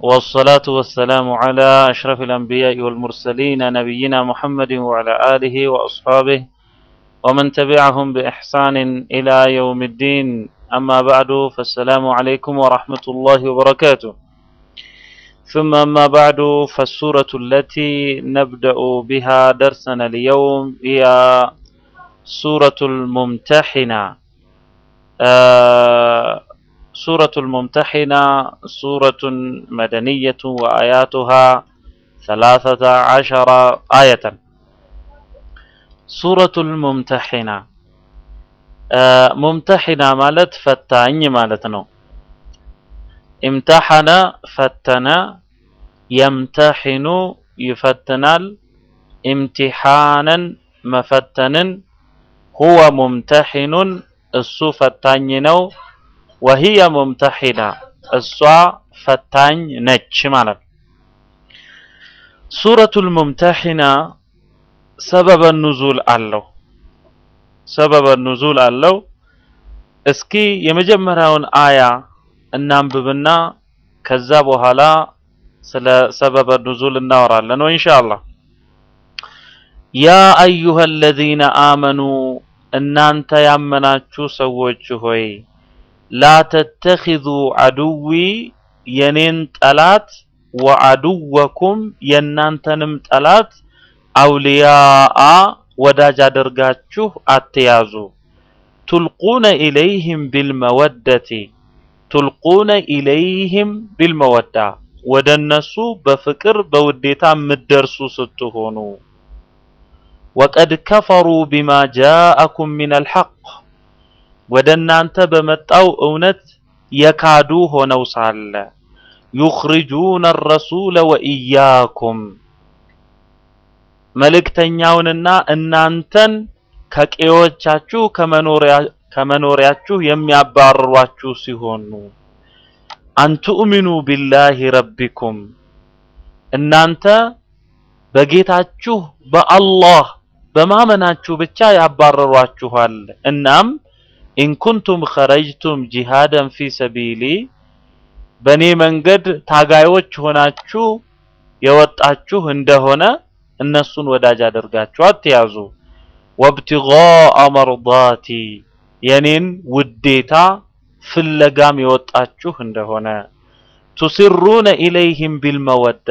والصلاة والسلام على أشرف الأنبياء والمرسلين نبينا محمد وعلى آله وأصحابه ومن تبعهم بإحسان إلى يوم الدين أما بعد فالسلام عليكم ورحمة الله وبركاته ثم أما بعد فالسورة التي نبدأ بها درسنا اليوم هي سورة الممتحنة آه سورة الممتحنة سورة مدنية وآياتها ثلاثة عشر آية سورة الممتحنة آه ممتحنة مالت فتاني مالتنا امتحن فتن يمتحن يفتنال امتحانا مفتن هو ممتحن እሱ ፈታኝ ነው ወህየ ሙምተሒና እሷ ፈታኝ ነች ማለት ነው። ሱረቱል ሙምተሒና ሰበበ ኑዙል አለው። ሰበበ ኑዙል አለው። እስኪ የመጀመሪያውን አያ እናንብብና ከዛ በኋላ ስለ ሰበበ ኑዙል እናወራለን ነው ኢንሻአላህ። ያ አዩሀ አለዚነ አመኑ እናንተ ያመናችሁ ሰዎች ሆይ ላ ተተኺዙ አድዊ የኔን ጠላት ወአድወኩም የእናንተንም ጠላት አውልያአ ወዳጅ አድርጋችሁ አትያዙ። ቱልቁነ ኢለይህም ቢልመወደቲ ቱልቁነ ኢለይህም ቢልመወዳ ወደ እነሱ በፍቅር በውዴታ የምትደርሱ ስትሆኑ ወቀድ ከፈሩ ቢማ ጃአኩም ሚነል ሐቅ ወደ እናንተ በመጣው እውነት የካዱ ሆነው ሳለ ዩኽሪጁነ ረሱለ ወኢያኩም መልእክተኛውንና እናንተን ከቀዮቻችሁ ከመኖሪያችሁ የሚያባርሯችሁ ሲሆኑ አንቱእሚኑ ቢላሂ ረቢኩም እናንተ በጌታችሁ በአላህ በማመናችሁ ብቻ ያባረሯችኋል። እናም ኢንኩንቱም ኸረጅቱም ጂሃደን ፊ ሰቢሊ በእኔ መንገድ ታጋዮች ሆናችሁ የወጣችሁ እንደሆነ እነሱን ወዳጅ አድርጋችሁ አትያዙ። ወብቲጋአ መርዳቲ የኔን ውዴታ ፍለጋም የወጣችሁ እንደሆነ ቱሲሩነ ኢለይህም ቢልመወዳ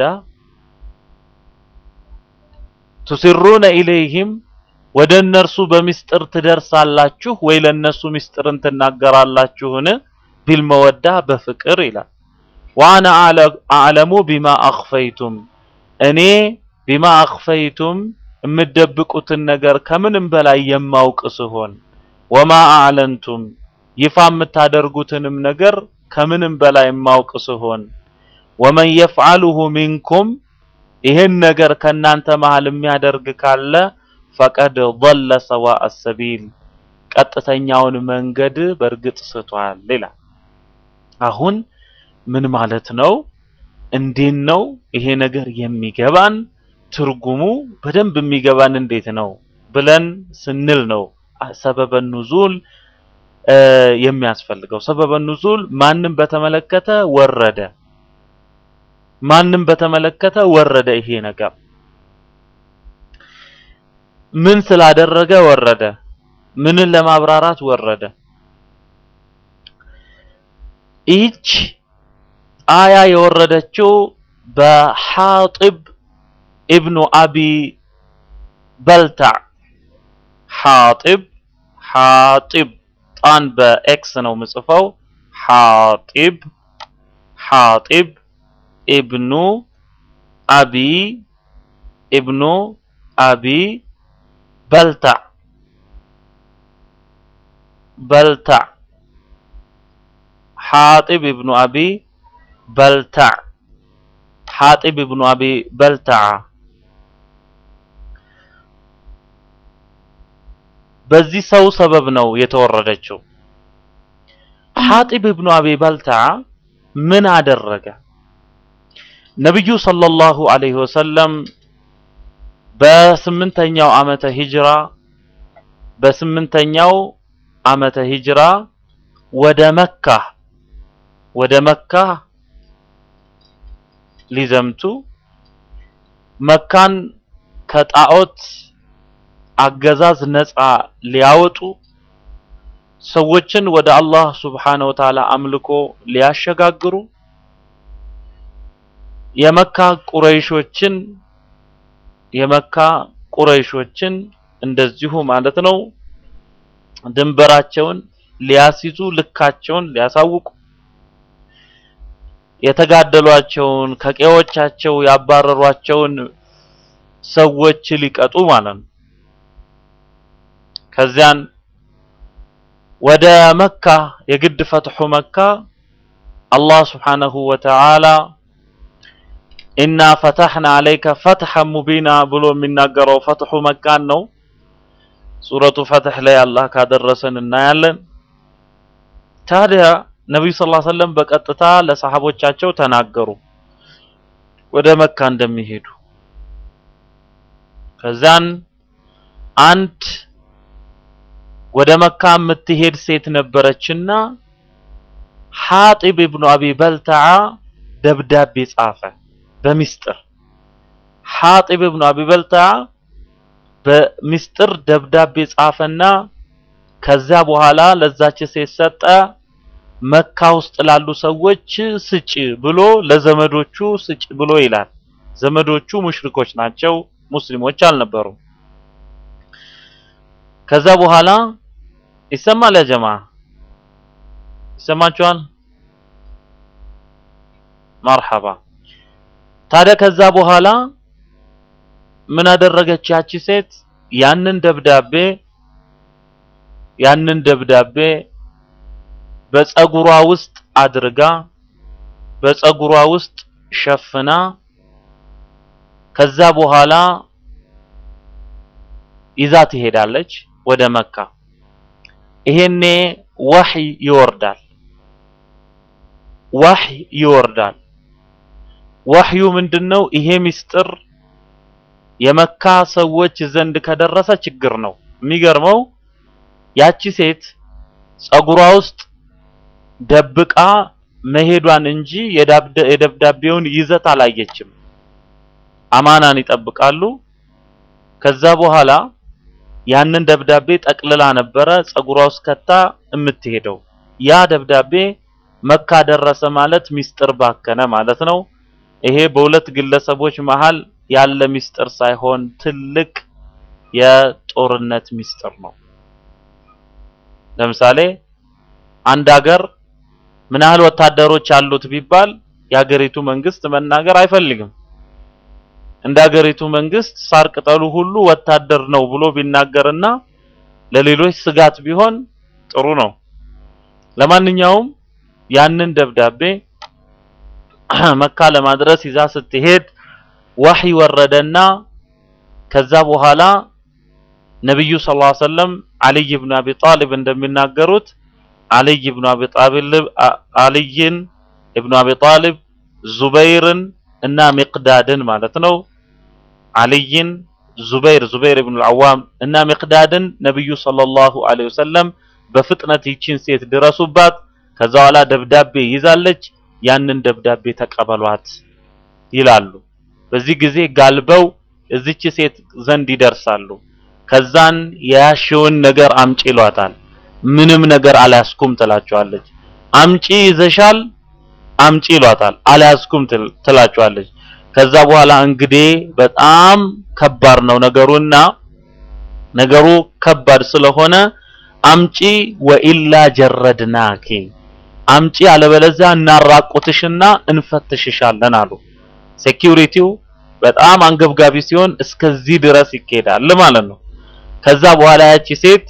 ቱሲሩነ ኢለይህም ወደ እነርሱ በሚስጥር ትደርሳላችሁ ወይ ለነሱ ሚስጥርን ትናገራላችሁን? ቢልመወዳ በፍቅር ይላል። ወአነ አዕለሙ ቢማ አኽፈይቱም እኔ ቢማ አኽፈይቱም የምትደብቁትን ነገር ከምንም በላይ የማውቅ ስሆን ወማ አዕለንቱም ይፋ የምታደርጉትንም ነገር ከምንም በላይ የማውቅ ስሆን ወመን የፍዓሉሁ ሚንኩም ይህን ነገር ከእናንተ መሃል የሚያደርግ ካለ ፈቀድ ضل ሰዋء ሰቢል ቀጥተኛውን መንገድ በእርግጥ ስቷል ይላል። አሁን ምን ማለት ነው? እንዴት ነው ይሄ ነገር የሚገባን? ትርጉሙ በደንብ የሚገባን እንዴት ነው ብለን ስንል ነው ሰበበ ኑዙል የሚያስፈልገው። ሰበበ ኑዙል ማንም በተመለከተ ወረደ ማንም በተመለከተ ወረደ ይሄ ነገር ምን ስላደረገ ወረደ? ምንን ለማብራራት ወረደ? ይህች አያ የወረደችው በሐጢብ ኢብኑ አቢ በልታዕ ሐጢብ ሐጢብ ጣን በኤክስ ነው ምጽፈው ሐጢብ ሐጢብ ኢብኑ አቢ ኢብኑ አቢ በልታዕ በልታዕ ሐጢብ ኢብኑ አቢ በልታዕ ሐጢብ ኢብኑ አቢ በልታዓ በዚህ ሰው ሰበብ ነው የተወረደችው። ሐጢብ ኢብኑ አቢ በልታዓ ምን አደረገ? ነብዩ ሰለላሁ ዐለይሂ ወሰለም በስምንተኛው ዓመተ ሂጅራ በስምንተኛው ዓመተ ሂጅራ ወደ መካ ወደ መካ ሊዘምቱ መካን ከጣዖት አገዛዝ ነፃ ሊያወጡ ሰዎችን ወደ አላህ ሱብሓነሁ ወተዓላ አምልኮ ሊያሸጋግሩ የመካ ቁረይሾችን የመካ ቁረይሾችን እንደዚሁ ማለት ነው ድንበራቸውን ሊያስይዙ ልካቸውን ሊያሳውቁ የተጋደሏቸውን ከቀዮቻቸው ያባረሯቸውን ሰዎች ሊቀጡ ማለት ነው። ከዚያን ወደ መካ የግድ ፈትሑ መካ አላህ ስብሓነሁ ወተዓላ ኢና ፈተሕና አለይከ ፈትሐን ሙቢና ብሎ የሚናገረው ፈትሑ መካን ነው። ሱረቱ ፈትሕ ላይ አላህ ካደረሰን እናያለን። ታዲያ ነቢዩ ሰለላሁ ዐለይሂ ወሰለም በቀጥታ ለሰሐቦቻቸው ተናገሩ ወደ መካ እንደሚሄዱ። ከዛን አንድ ወደ መካ የምትሄድ ሴት ነበረችና ሐጢብ ኢብኑ አቢ በልተዓ ደብዳቤ ጻፈ በሚስጥር። ሐጢብ ኢብኑ አቢ በልተዓ በሚስጥር ደብዳቤ ጻፈና ከዛ በኋላ ለዛች ሴት ሰጠ። መካ ውስጥ ላሉ ሰዎች ስጭ ብሎ ለዘመዶቹ ስጭ ብሎ ይላል። ዘመዶቹ ሙሽሪኮች ናቸው፣ ሙስሊሞች አልነበሩም። ከዛ በኋላ ይሰማል ያ ጀማ ይሰማችኋል? መርሐባ። ታዲያ ከዛ በኋላ ምን አደረገች ያቺ ሴት? ያንን ደብዳቤ ያንን ደብዳቤ በፀጉሯ ውስጥ አድርጋ በፀጉሯ ውስጥ ሸፍና ከዛ በኋላ ይዛ ትሄዳለች ወደ መካ። ይሄኔ ወህይ ይወርዳል። ወህይ ይወርዳል። ወህዩ ምንድነው? ይሄ ሚስጥር የመካ ሰዎች ዘንድ ከደረሰ ችግር ነው። የሚገርመው ያቺ ሴት ፀጉሯ ውስጥ ደብቃ መሄዷን እንጂ የደብዳቤውን ይዘት አላየችም። አማናን ይጠብቃሉ። ከዛ በኋላ ያንን ደብዳቤ ጠቅልላ ነበረ ፀጉሯ ውስጥ ከታ የምትሄደው። ያ ደብዳቤ መካ ደረሰ ማለት ሚስጥር ባከነ ማለት ነው። ይሄ በሁለት ግለሰቦች መሃል ያለ ሚስጥር ሳይሆን ትልቅ የጦርነት ሚስጥር ነው። ለምሳሌ አንድ ሀገር ምን ያህል ወታደሮች አሉት ቢባል የሀገሪቱ መንግስት መናገር አይፈልግም። እንደ ሀገሪቱ መንግስት ሳር ቅጠሉ ሁሉ ወታደር ነው ብሎ ቢናገርና ለሌሎች ስጋት ቢሆን ጥሩ ነው። ለማንኛውም ያንን ደብዳቤ መካ ለማድረስ ይዛ ስትሄድ ወህይ ወረደና ከዛ በኋላ ነብዩ ሰለላሁ ዐለይሂ ወሰለም አልይ ኢብኑ አቢ ጣሊብ እንደሚናገሩት አልይ ኢብኑ አቢ ጣሊብ አልይን ኢብኑ አቢ ጣሊብ ዙበይርን እና ሚቅዳድን ማለት ነው አልይን ዙበይር ዙበይር ኢብኑ አልዓዋም እና ሚቅዳድን ነብዩ ሰለላሁ ዐለይሂ ወሰለም በፍጥነት ይቺን ሴት ድረሱባት፣ ከዛ በኋላ ደብዳቤ ይዛለች፣ ያንን ደብዳቤ ተቀበሏት ይላሉ። በዚህ ጊዜ ጋልበው እዚች ሴት ዘንድ ይደርሳሉ። ከዛን የያሽውን ነገር አምጪ ይሏታል። ምንም ነገር አልያዝኩም ትላቸዋለች። አምጪ ይዘሻል፣ አምጪ ይሏታል። አልያዝኩም ትላቸዋለች። ከዛ በኋላ እንግዲህ በጣም ከባድ ነው ነገሩና ነገሩ ከባድ ስለሆነ አምጪ ወኢላ ጀረድናኪ አምጪ አለበለዚያ እናራቁትሽና እንፈትሽሻለን አሉ። ሴኪዩሪቲው በጣም አንገብጋቢ ሲሆን እስከዚህ ድረስ ይካሄዳል ማለት ነው። ከዛ በኋላ ያቺ ሴት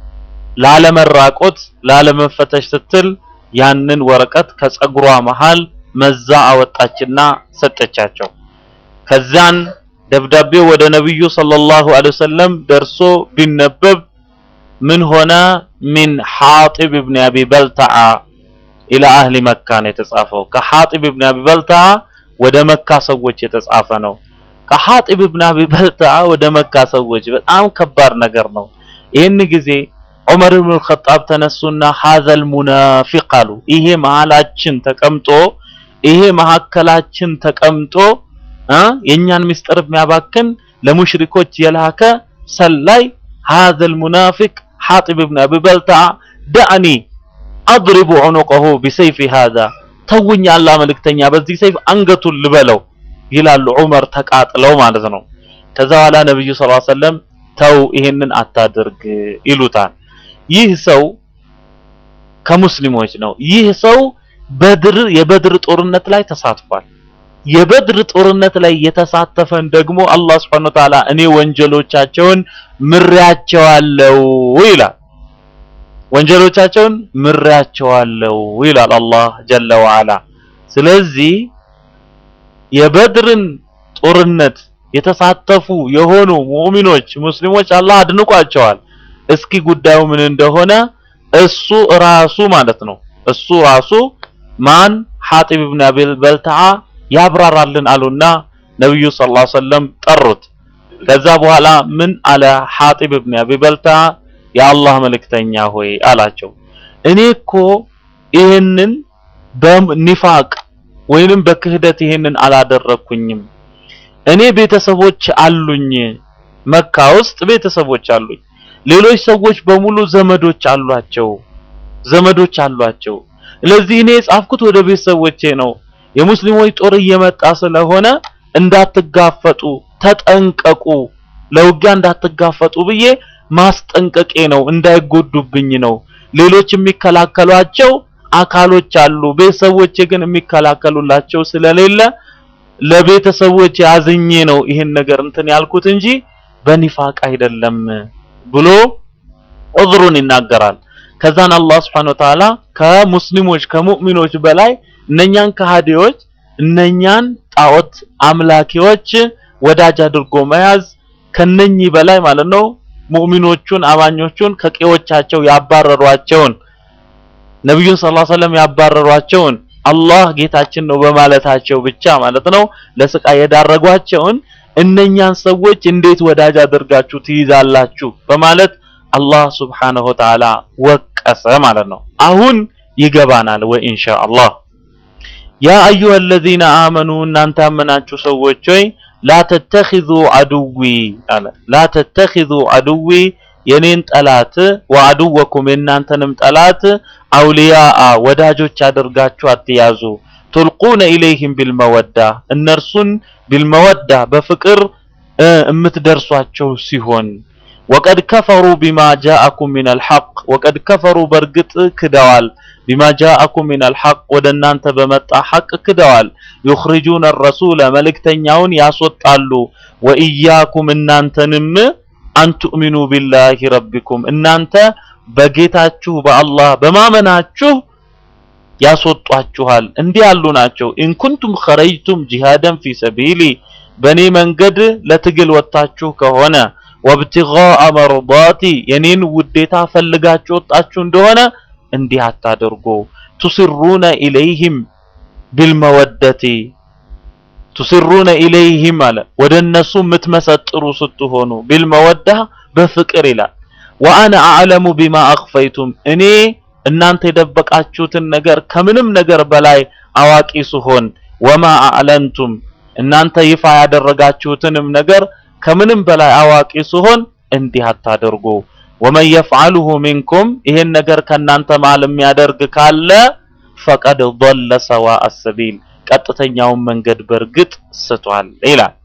ላለመራቆት ላለመፈተሽ ስትል ያንን ወረቀት ከፀጉሯ መሃል መዛ አወጣችና ሰጠቻቸው። ከዛን ደብዳቤው ወደ ነብዩ ሰለላሁ ዐለይሂ ወሰለም ደርሶ ቢነበብ ምን ሆነ? ሚን ሐጢብ ኢብኑ አቢ በልተዓ ኢላ አህሊ መካ ነው የተጻፈው። ከሐጢብ ኢብኑ አቢ በልተዓ ወደ መካ ሰዎች የተጻፈ ነው። ከሐጢብ ኢብኑ አቢ በልተዓ ወደ መካ ሰዎች በጣም ከባድ ነገር ነው። ይህን ጊዜ ዑመር ኢብኑ አልኸጣብ ተነሱና ሀዘል ሙናፊቅ አሉ። ይሄ መሀላችን ተቀምጦ ይሄ መሀከላችን ተቀምጦ እ የእኛን ምስጢር የሚያባክን ለሙሽሪኮች የላከ ሰላይ هذا المنافق حاطب بن ابي بلتع دعني اضرب عنقه بسيف هذا ተውኝ አላህ መልእክተኛ በዚህ ሰይፍ አንገቱን ልበለው ይላሉ ዑመር ተቃጥለው ማለት ነው ከዛ በኋላ ነብዩ ሰለላሁ ዐለይሂ ወሰለም ተው ይሄንን አታድርግ ይሉታል ይህ ሰው ከሙስሊሞች ነው ይህ ሰው በድር የበድር ጦርነት ላይ ተሳትፏል የበድር ጦርነት ላይ የተሳተፈን ደግሞ አላህ Subhanahu Wa Ta'ala እኔ ወንጀሎቻቸውን ምሬያቸዋለሁ ይላል ወንጀሎቻቸውን ምሬያቸዋለሁ ይላል አላህ ጀለ ወዐላ ስለዚህ የበድርን ጦርነት የተሳተፉ የሆኑ ሙእሚኖች ሙስሊሞች አላህ አድንቋቸዋል እስኪ ጉዳዩ ምን እንደሆነ እሱ ራሱ ማለት ነው እሱ ራሱ ማን ሐጢብ ኢብኑ አቢል በልተዓ ያብራራልን አሉና ነብዩ ሰለላሁ ዐለይሂ ወሰለም ጠሩት ከዛ በኋላ ምን አለ ሐጢብ ኢብኑ አቢ በልተዓ የአላህ መልእክተኛ ሆይ አላቸው እኔ እኮ ይህንን በኒፋቅ ወይንም በክህደት ይህንን አላደረኩኝም እኔ ቤተሰቦች አሉኝ መካ ውስጥ ቤተሰቦች አሉኝ ሌሎች ሰዎች በሙሉ ዘመዶች አሏቸው ዘመዶች አሏቸው ስለዚህ እኔ የጻፍኩት ወደ ቤተሰቦቼ ነው የሙስሊሞች ጦር እየመጣ ስለሆነ እንዳትጋፈጡ ተጠንቀቁ ለውጊያ እንዳትጋፈጡ ብዬ ማስጠንቀቄ ነው እንዳይጎዱብኝ ነው ሌሎች የሚከላከሏቸው አካሎች አሉ ቤተሰቦቼ ግን የሚከላከሉላቸው ስለሌለ ለቤተሰቦች ያዝኜ ነው ይህን ነገር እንትን ያልኩት እንጂ በኒፋቅ አይደለም ብሎ ዑዝሩን ይናገራል ከዛን አላህ Subhanahu Wa Ta'ala ከሙስሊሞች ከሙእሚኖች በላይ እነኛን ከሃዲዎች እነኛን ጣዖት አምላኪዎች ወዳጅ አድርጎ መያዝ ከነኚህ በላይ ማለት ነው ሙእሚኖቹን አማኞቹን ከቄዎቻቸው ያባረሯቸውን ነብዩን ሰለላሁ ዐለይሂ ወሰለም ያባረሯቸውን አላህ ጌታችን ነው በማለታቸው ብቻ ማለት ነው ለስቃይ የዳረጓቸውን እነኛን ሰዎች እንዴት ወዳጅ አድርጋችሁ ትይዛላችሁ በማለት አላህ Subhanahu Wa Ta'ala ወቀሰ ማለት ነው አሁን ይገባናል ወይ ኢንሻአላህ ያ አዩሀ الذين آمنوا እናንተ ያመናችሁ ሰዎች ሆይ ላ ተተኺዙ አድዊ አለ ላ ተተኺዙ አድዊ የኔን ጠላት ወአድወኩም የእናንተንም ጠላት አውሊያአ ወዳጆች አድርጋችሁ አትያዙ ቱልቁነ ኢለይህም ቢልመወዳ እነርሱን ቢልመወዳ በፍቅር እምትደርሷቸው ሲሆን ወቀድ ከፈሩ ቢማ ጃአኩም ሚነል ሐቅ ወቀድ ከፈሩ በእርግጥ ክደዋል ቢማ ጃአኩም ሚነል ሐቅ ወደ እናንተ በመጣ ሐቅ ክደዋል ዩኽሪጁነ ረሱለ መልእክተኛውን ያስወጣሉ ወኢያኩም እናንተንም አንቱእሚኑ ቢላሂ ረቢኩም እናንተ በጌታችሁ በአላህ በማመናችሁ ያስወጧችኋል እንዲህ ያሉ ናቸው ኢንኩንቱም ኸረጅቱም ጂሃደን ፊ ሰቢሊ በእኔ መንገድ ለትግል ወጥታችሁ ከሆነ ወብትጋአ መርዳቲ የኔን ውዴታ ፈልጋችሁ ወጣችሁ እንደሆነ እንዲህ አታደርጉ ቱስሩነ ኢለይህም ቢልመወደቲ ቱስሩነ ኢለይህም አለ ወደ እነሱ የምትመሰጥሩ ስትሆኑ ቢልመወዳ በፍቅር ይላል ወአነ አዕለሙ ቢማ አኽፈይቱም እኔ እናንተ የደበቃችሁትን ነገር ከምንም ነገር በላይ አዋቂ ስሆን ወማ አዕለንቱም እናንተ ይፋ ያደረጋችሁትንም ነገር ከምንም በላይ አዋቂ ስሆን እንዲህ አታደርጉ ወመን የፍዓልሁ ሚንኩም ይሄን ነገር ከናንተ መሃል የሚያደርግ ካለ ፈቀድ ضل سواء السبيل ቀጥተኛውን መንገድ በርግጥ ስቷል ይላል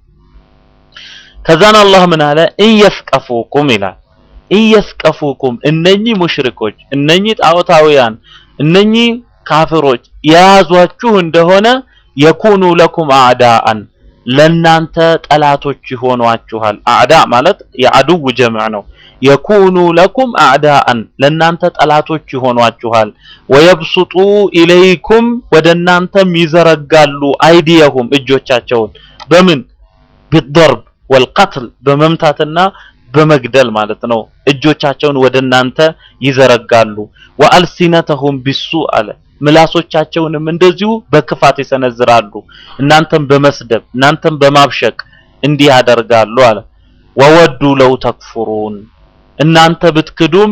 ከዛን አላህ ምን አለ እየፍቀፉኩም ይላል እየፍቀፉኩም እነኚህ ሙሽሪኮች እነኚህ ጣዖታውያን እነኚህ ካፍሮች የያዟችሁ እንደሆነ የኩኑ ለኩም አዕዳአን ለናንተ ጠላቶች ይሆኗችኋል አዕዳ ማለት የአድው ጀምዕ ነው የኩኑ ለኩም አዕዳአን ለናንተ ጠላቶች ይሆኗችኋል ወየብሱጡ ኢለይኩም ወደ እናንተም ይዘረጋሉ አይዲየሁም እጆቻቸውን በምን ቢደርብ ወልቀትል በመምታትና በመግደል ማለት ነው እጆቻቸውን ወደ እናንተ ይዘረጋሉ ወአልሲነተሁም ቢሱ አለ ምላሶቻቸውንም እንደዚሁ በክፋት ይሰነዝራሉ እናንተም በመስደብ እናንተም በማብሸቅ እንዲህ ያደርጋሉ አለ ወወዱ ለው ተክፍሩን እናንተ ብትክዱም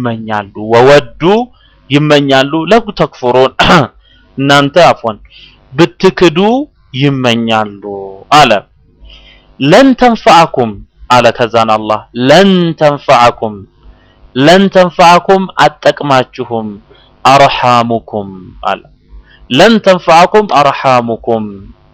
ይመኛሉ ወወዱ ይመኛሉ ለው ተክፍሩን እናንተ አፎን ብትክዱ ይመኛሉ አለ። ለን ተንፈዐኩም አለ። ከዛን አላህ ለን ተንፈዐኩም ለን ተንፈዐኩም አጠቅማችሁም አርሐሙኩም አለ። ለን ተንፈዐኩም አርሐሙኩም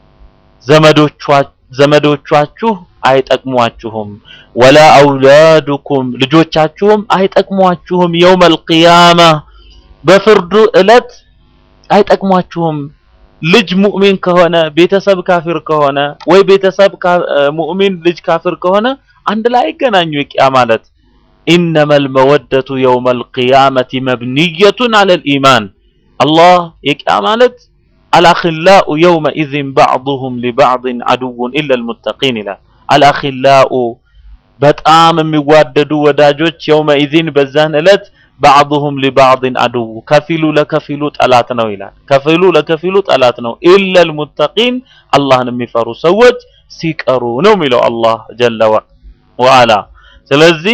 ዘመዶቻችሁ አይጠቅሟችሁም፣ ወላ አውላዱኩም ልጆቻችሁም አይጠቅሟችሁም፣ የውመል ቂያማ በፍርዱ ዕለት አይጠቅሟችሁም። ልጅ ሙእሚን ከሆነ ቤተሰብ ካፊር ከሆነ ወይ ቤተሰብ ሙእሚን ልጅ ካፊር ከሆነ አንድ ላይ አይገናኙ። የቂያ ማለት ኢነመል መወደቱ የውመል ቂያመቲ መብንየቱን አለል ኢማን አላህ የቂያ ማለት አልአኺላኡ የውመኢዝን ባዕዱሁም ሊባዕድን አድውን ኢለል ሙተቂን ይላል። አልአኺላኡ በጣም የሚዋደዱ ወዳጆች የውመኢዝን በዛን ዕለት ባዕዱሁም ሊባዕድን አድው ከፊሉ ለከፊሉ ጠላት ነው ይላል። ከፊሉ ለከፊሉ ጠላት ነው ኢለል ሙተቂን አላህን የሚፈሩ ሰዎች ሲቀሩ ነው የሚለው አላህ ጀለ ወዐላ። ስለዚህ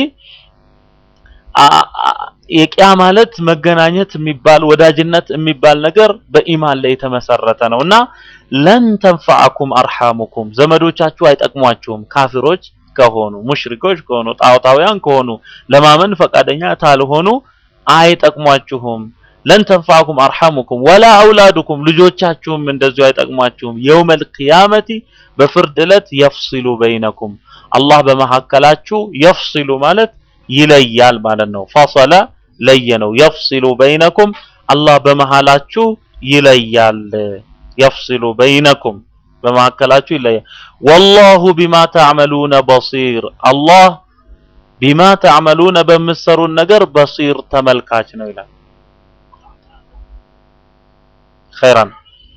የቂያ ማለት መገናኘት የሚባል ወዳጅነት የሚባል ነገር በኢማን ላይ የተመሰረተ ነው እና ለን ተንፈዐኩም አርሐሙኩም ዘመዶቻችሁ አይጠቅሟችሁም ካፊሮች ከሆኑ ሙሽሪኮች ከሆኑ ጣዖታውያን ከሆኑ ለማመን ፈቃደኛ ካልሆኑ አይጠቅሟችሁም። ለን ተንፈዐኩም አርሐሙኩም ወላ አውላዱኩም ልጆቻችሁም እንደዚሁ አይጠቅሟችሁም። የውመል ቂያመቲ በፍርድ ዕለት የፍሲሉ በይነኩም አላህ በመካከላችሁ የፍሲሉ ማለት ይለያል ማለት ነው። ፈሰለ ለየ ነው። የፍሲሉ በይነኩም አላህ በመሃላችሁ ይለያል። የፍሲሉ በይነኩም በመካከላችሁ ይለያል። ወላሁ ቢማ ተዕመሉነ በሲር አላህ ቢማ ተዕመሉነ በምትሰሩን ነገር በሲር ተመልካች ነው ይላል። ኸይራን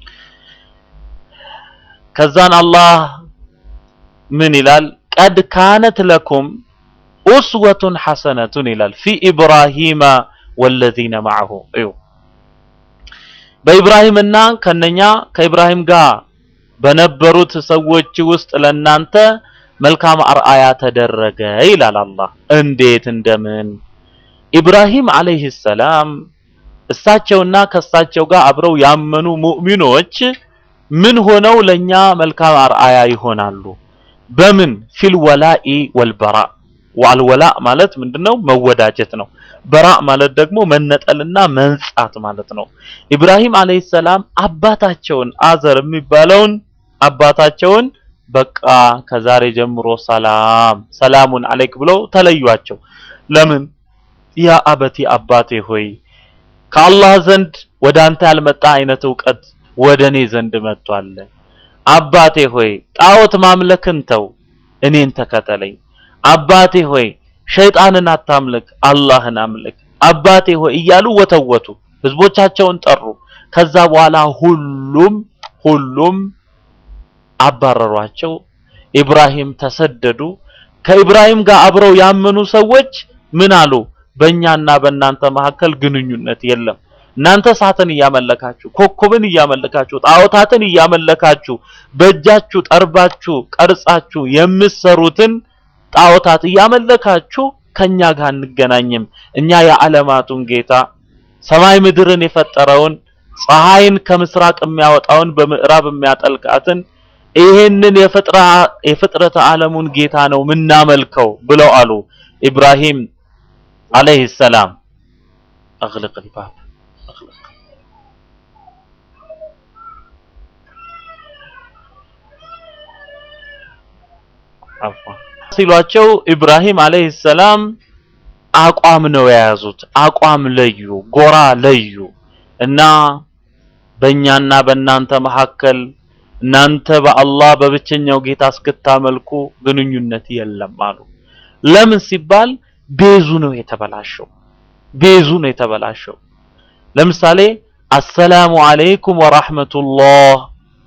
ከዛን አላህ ምን ይላል? ቀድ ካነት ለኩም ኡስወቱን ሐሰነቱን ይላል ፊ ኢብራሂመ ወለዚነ ማዐሁ እዩ በኢብራሂምና ከነኛ ከኢብራሂም ጋር በነበሩት ሰዎች ውስጥ ለናንተ መልካም አርአያ ተደረገ ይላል አላህ። እንዴት እንደምን ኢብራሂም አለይሂ ሰላም እሳቸውና ከእሳቸው ጋር አብረው ያመኑ ሙእሚኖች ምን ሆነው ለኛ መልካም አርአያ ይሆናሉ? በምን ፊል ወላኢ ወልበራ ዋልወላ ማለት ምንድነው? መወዳጀት ነው። በራ ማለት ደግሞ መነጠልና መንጻት ማለት ነው። ኢብራሂም አለይሂ ሰላም አባታቸውን አዘር የሚባለውን አባታቸውን በቃ ከዛሬ ጀምሮ ሰላም ሰላሙን አለይክ ብለው ተለዩአቸው። ለምን? ያ አበቲ አባቴ ሆይ ከአላህ ዘንድ ወደ አንተ ያልመጣ አይነት እውቀት ወደ እኔ ዘንድ መጥቷል። አባቴ ሆይ ጣዖት ማምለክን ተው፣ እኔን ተከተለኝ። አባቴ ሆይ ሸይጣንን አታምልክ፣ አላህን አምልክ። አባቴ ሆይ እያሉ ወተወቱ፣ ህዝቦቻቸውን ጠሩ። ከዛ በኋላ ሁሉም ሁሉም አባረሯቸው። ኢብራሂም ተሰደዱ። ከኢብራሂም ጋር አብረው ያመኑ ሰዎች ምን አሉ? በእኛና በእናንተ መካከል ግንኙነት የለም። እናንተ እሳትን እያመለካችሁ፣ ኮከብን እያመለካችሁ፣ ጣዖታትን እያመለካችሁ በእጃችሁ ጠርባችሁ ቀርጻችሁ የምትሰሩትን ጣዖታት እያመለካችሁ ከኛ ጋር አንገናኝም። እኛ የዓለማቱን ጌታ ሰማይ ምድርን የፈጠረውን ፀሐይን ከምስራቅ የሚያወጣውን በምዕራብ የሚያጠልቃትን ይሄንን የፍጥረተ ዓለሙን ጌታ ነው ምናመልከው ብለው አሉ። ኢብራሂም አለይሂ ሰላም አግልቅ الباب አግልቅ አፏ ሲሏቸው ኢብራሂም አለይሂ ሰላም አቋም ነው የያዙት። አቋም ለዩ፣ ጎራ ለዩ እና በእኛና በእናንተ መካከል እናንተ በአላህ በብቸኛው ጌታ እስክታመልኩ ግንኙነት የለም አሉ። ለምን ሲባል ቤዙ ነው የተበላሸው። ቤዙ ነው የተበላሸው። ለምሳሌ አሰላሙ አለይኩም ወራህመቱላህ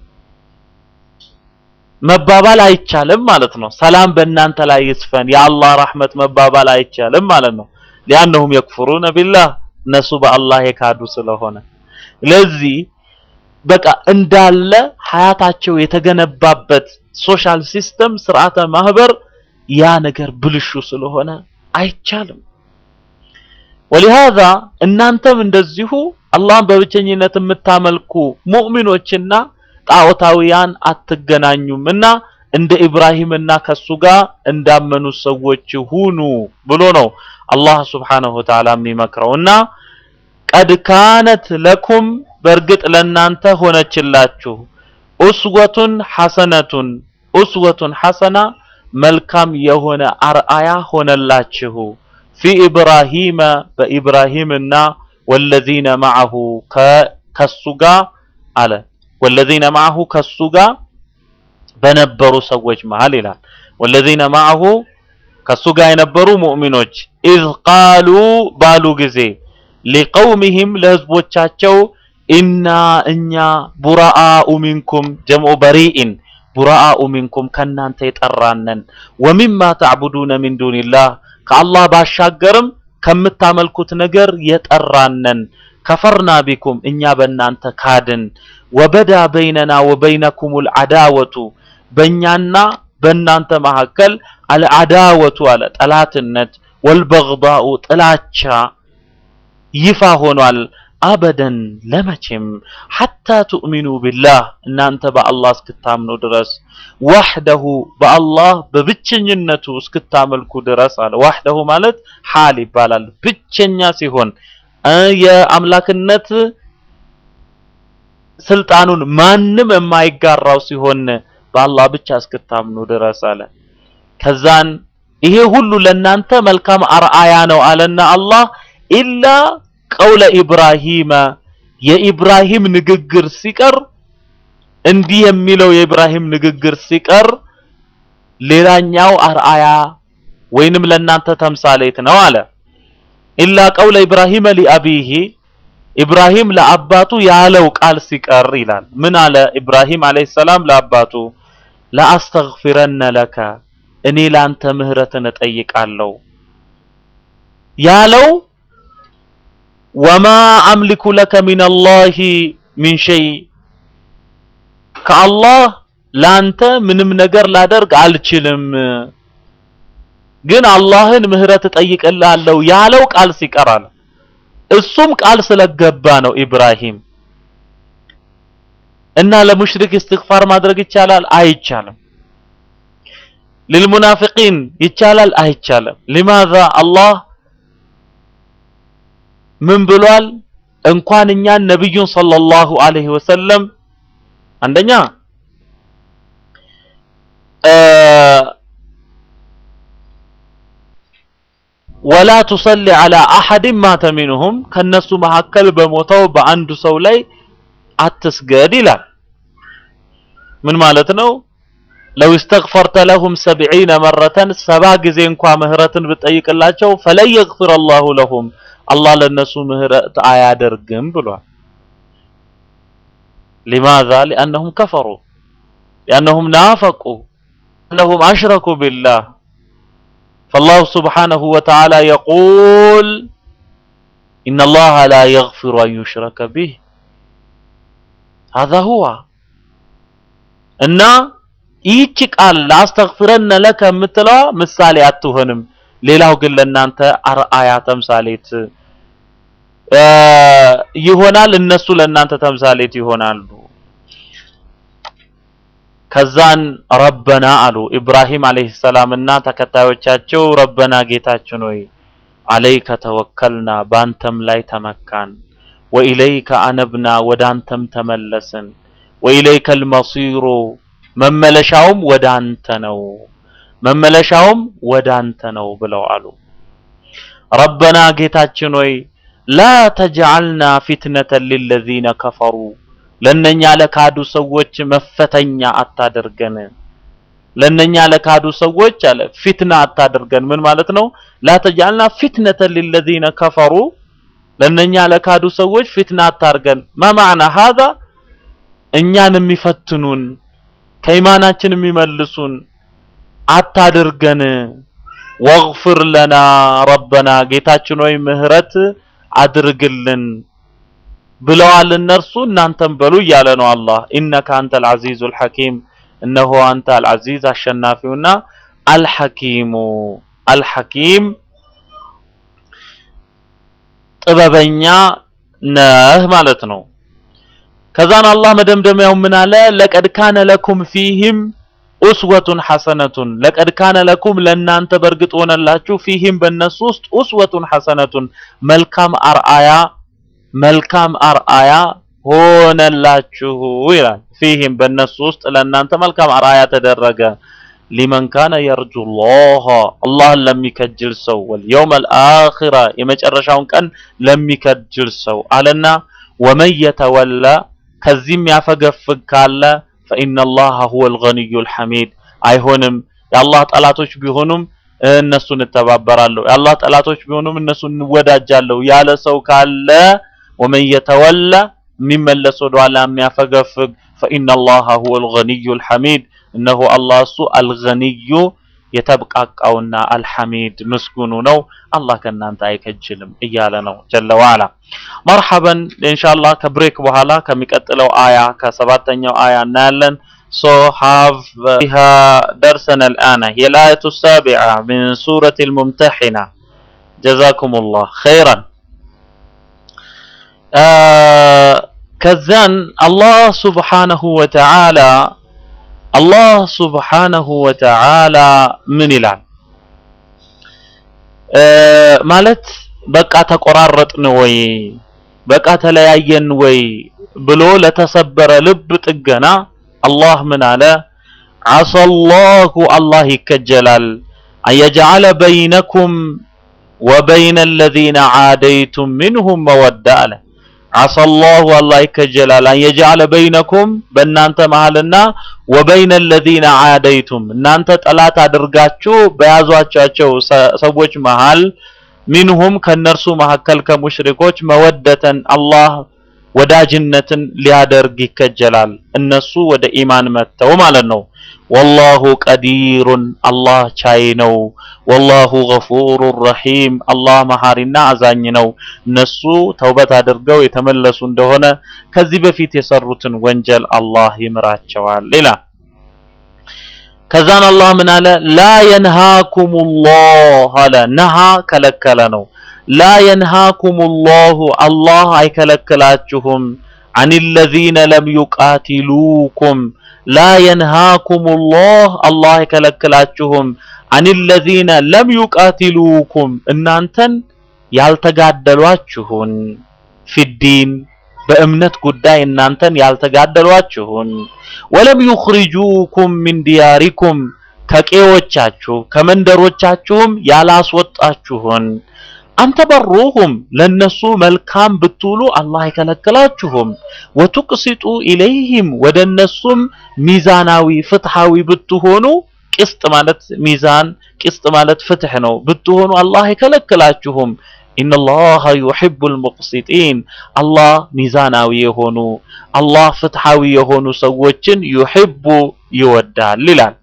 መባባል አይቻልም ማለት ነው። ሰላም በእናንተ ላይ ይስፈን የአላህ ረህመት መባባል አይቻልም ማለት ነው። ሊአነሁም የክፍሩነ ቢላህ እነሱ በአላህ የካዱ ስለሆነ ለዚህ በቃ እንዳለ ሀያታቸው የተገነባበት ሶሻል ሲስተም ስርዓተ ማህበር ያ ነገር ብልሹ ስለሆነ አይቻልም። ወሊሃዛ እናንተም እንደዚሁ አላህን በብቸኝነት የምታመልኩ ሙእሚኖችና ጣዖታውያን አትገናኙም እና እንደ ኢብራሂምና ከሱ ጋር እንዳመኑ ሰዎች ሁኑ ብሎ ነው አላህ ሱብሓነሁ ወተዓላ የሚመክረው እና ቀድ ካነት ለኩም በእርግጥ ለእናንተ ሆነችላችሁ ኡስወቱን ሐሰነቱን ኡስወቱን ሐሰና መልካም የሆነ አርአያ ሆነላችሁ ፊ ኢብራሂመ በኢብራሂምና ወለዚነ ማዐሁ ከሱ ጋር አለ ወለዚነ ማዐሁ ከሱ ጋር በነበሩ ሰዎች መሃል ይላል ወለዚነ ማዐሁ ከሱ ጋር የነበሩ ሙእሚኖች ኢዝ ቃሉ ባሉ ጊዜ ሊቀውሚሂም ለህዝቦቻቸው ኢና እኛ ቡራአኡ ሚንኩም ጀምዑ በሪኢን ቡራአኡ ሚንኩም ከናንተ የጠራነን ወሚማ ተዕቡዱነ ሚን ዱንላህ ከአላህ ባሻገርም ከምታመልኩት ነገር የጠራነን ከፈርና ቢኩም እኛ በእናንተ ካድን ወበዳ በይነና ወበይነኩሙል አዳወቱ በእኛና በእናንተ መካከል አልአዳወቱ አለ ጠላትነት ወልበግዳኡ ጥላቻ ይፋ ሆኗል አበደን ለመቼም ሐታ ትኡሚኑ ቢላህ እናንተ በአላህ እስክታምኑ ድረስ ዋህደሁ በአላህ በብቸኝነቱ እስክታመልኩ ድረስ አለ ዋህደሁ ማለት ሐል ይባላል ብቸኛ ሲሆን የአምላክነት ስልጣኑን ማንም የማይጋራው ሲሆን በአላህ ብቻ እስክታምኑ ድረስ አለ ከዛን ይሄ ሁሉ ለናንተ መልካም አርአያ ነው አለና አላህ ኢላ ቀውለ ኢብራሂመ የኢብራሂም ንግግር ሲቀር እንዲህ የሚለው የኢብራሂም ንግግር ሲቀር ሌላኛው አርአያ ወይንም ለናንተ ተምሳሌት ነው አለ ኢላ ቀውለ ኢብራሂመ ሊአቢሂ ኢብራሂም ለአባቱ ያለው ቃል ሲቀር ይላል ምን አለ ኢብራሂም አለይሂ ሰላም ለአባቱ ለአስተግፊረነ ለከ እኔ ላንተ ምህረትን እጠይቃለሁ ያለው ወማ አምሊኩ ለከ ሚነላሂ ሚን ሸይ ከአላህ ላንተ ምንም ነገር ላደርግ አልችልም ግን አላህን ምህረት እጠይቅልሃለሁ ያለው ቃል ሲቀራል እሱም ቃል ስለገባ ነው ኢብራሂም እና ለሙሽሪክ እስትግፋር ማድረግ ይቻላል አይቻልም للمنافقين ይቻላል አይቻልም لماذا አላህ ምን ብሏል እንኳን እኛን ነብዩን ሰለላሁ ዐለይሂ ወሰለም አንደኛ ወላ ቱሰሊ ዐላ አሐድ ማተ ሚንሁም ከነሱ መካከል በሞተው በአንዱ ሰው ላይ አትስገድ ይላል ምን ማለት ነው ለው استغفرت لهم سبعين مرة ሰባ ጊዜ እንኳ ምህረትን ብጠይቅላቸው فلن يغفر الله لهم አላህ ለነሱ ምህረት አያደርግም ብሏል لماذا لأنهم كفروا لأنهم نافقوا أنهم أشركوا بالله فالله سبحانه وتعالى يقول إن الله لا يغفر أن يشرك به هذا هو እና ይህች ቃል ላስተግፍረነ ለከ የምትለዋ ምሳሌ አትሆንም ሌላው ግን ለእናንተ አርአያ ተምሳሌት ይሆናል እነሱ ለእናንተ ተምሳሌት ይሆናሉ ከዛን ረበና አሉ ኢብራሂም አለይሂ ሰላም እና ተከታዮቻቸው ረበና ጌታችን ሆይ አለይከ ተወከልና ባንተም ላይ ተመካን ወኢለይከ አነብና ወደ አንተም ተመለስን ወኢለይከ አልመሲሩ መመለሻውም ወደ አንተ ነው መመለሻውም ወደ አንተ ነው ብለው አሉ ረበና ጌታችን ሆይ ላ ተጅዐልና ፊትነተን ሊለዚነ ከፈሩ ለነኛ ለካዱ ሰዎች መፈተኛ አታደርገን ለነኛ ለካዱ ሰዎች አለ ፊትና አታደርገን ምን ማለት ነው ላ ተጅዐልና ፊትነተን ሊለዚነ ከፈሩ ለነኛ ለካዱ ሰዎች ፊትና አታርገን ማ ማዕና ሀዛ እኛን የሚፈትኑን ከኢማናችን የሚመልሱን አታድርገን ወግፍር ለና ረበና ጌታችን ሆይ ምህረት አድርግልን ብለዋል እነርሱ እናንተም በሉ እያለ ነው አላህ ኢነከ አንተ አልዓዚዙ አልሐኪም እነሆ አንተ አልዓዚዝ አሸናፊውና አልሐኪሙ አልሐኪም ጥበበኛ ነህ ማለት ነው ከዛን አላህ መደምደሚያው ምን አለ? ለቀድ ካነ ለኩም ፊህም ኡስወቱን ሐሰነቱን ለቀድ ካነ ለኩም ለእናንተ በእርግጥ ሆነላችሁ ፊህም በእነሱ ውስጥ ኡስወቱን ሐሰነቱን መልካም አርአያ መልካም አርአያ ሆነላችሁ ይላል። ፊህም በእነሱ ውስጥ ለእናንተ መልካም አርአያ ተደረገ። ሊመን ካነ የርጁ ላህ አላህን ለሚከጅል ሰው ወልየውመል አኺራ የመጨረሻውን ቀን ለሚከጅል ሰው አለና ወመን የተወላ ከዚህም ያፈገፍግ ካለ ፈኢነላሃ ሁወል ገኒዩል ሐሚድ አይሆንም የአላህ ጠላቶች ቢሆኑም እነሱን እተባበራለሁ የአላህ ጠላቶች ቢሆኑም እነሱን እንወዳጃለሁ ያለ ሰው ካለ ወመን የተወላ የሚመለስ ወደኋላ የሚያፈገፍግ ፈኢነላሃ ሁወል ገኒዩል ሐሚድ እነሆ አላህ እሱ አልገኒዩ የተብቃቃውና አልሐሚድ ምስጉኑ ነው። አላህ ከእናንተ አይከጅልም እያለ ነው ጀለ ወዐላ። መርሐበን ኢንሻአላህ ከብሬክ በኋላ ከሚቀጥለው አያ ከሰባተኛው አያ እናያለን። ሶ ሃቭ ቢሃ ደርሰን አልአነ هي الآية السابعة من سورة الممتحنة جزاكم الله خيرا ከዛን አላህ ሱብሓነሁ ወተዓላ አላህ ሱብሓነሁ ወተዓላ ምን ይላል ማለት በቃ ተቆራረጥን ወይ በቃ ተለያየን ወይ ብሎ ለተሰበረ ልብ ጥገና አላህ ምን አለ ዐሰላሁ አላህ ይከጀላል አየጅዐለ በይነኩም ወበይነ አለዚነ ዓደይቱም ሚንሁም መወዳ አለ ዐሰላሁ አላህ ይከጀላል አየጅዐለ በይነኩም በእናንተ መሃልና ወበይነ አለዚነ ዓደይቱም እናንተ ጠላት አድርጋችሁ በያዟቸው ሰዎች መሃል ሚንሁም ከነርሱ መካከል ከሙሽሪኮች መወደተን አላህ ወዳጅነትን ሊያደርግ ይከጀላል እነሱ ወደ ኢማን መጥተው ማለት ነው። ወላሁ ቀዲሩን አላህ ቻይ ነው። ወላሁ ገፉሩ ረሂም አላህ መሐሪና አዛኝ ነው። እነሱ ተውበት አድርገው የተመለሱ እንደሆነ ከዚህ በፊት የሰሩትን ወንጀል አላህ ይምራቸዋል ይላል። ከዛን አላህ ምን አለ? ላ የንሃኩም ላህ አለ። ነሃ ከለከለ ነው። ላ የንሃኩም ላሁ አላህ አይከለክላችሁም አን ለዚነ ለም ዩቃቲሉኩም ላ የንሃኩም ላህ አላህ አይከለክላችሁም አን ለዚነ ለም ዩቃቲሉኩም እናንተን ያልተጋደሏችሁን ፊዲን በእምነት ጉዳይ እናንተን ያልተጋደሏችሁን ወለም ዩኽሪጁኩም ሚን ዲያሪኩም ከቄዎቻችሁ ከመንደሮቻችሁም ያላስወጣችሁን አንተ በሩሁም ለነሱ መልካም ብትውሉ አላህ አይከለክላችሁም። ወቱቅሲጡ ኢለይህም ወደ እነሱም ሚዛናዊ ፍትሃዊ ብትሆኑ ቅስጥ ማለት ሚዛን ቅስጥ ማለት ፍትህ ነው ብትሆኑ አላህ አይከለክላችሁም። ኢነላሃ ዩሒቡል ሙቅሲጢን አላህ ሚዛናዊ የሆኑ አላህ ፍትሃዊ የሆኑ ሰዎችን ዩሒቡ ይወዳል ይላል።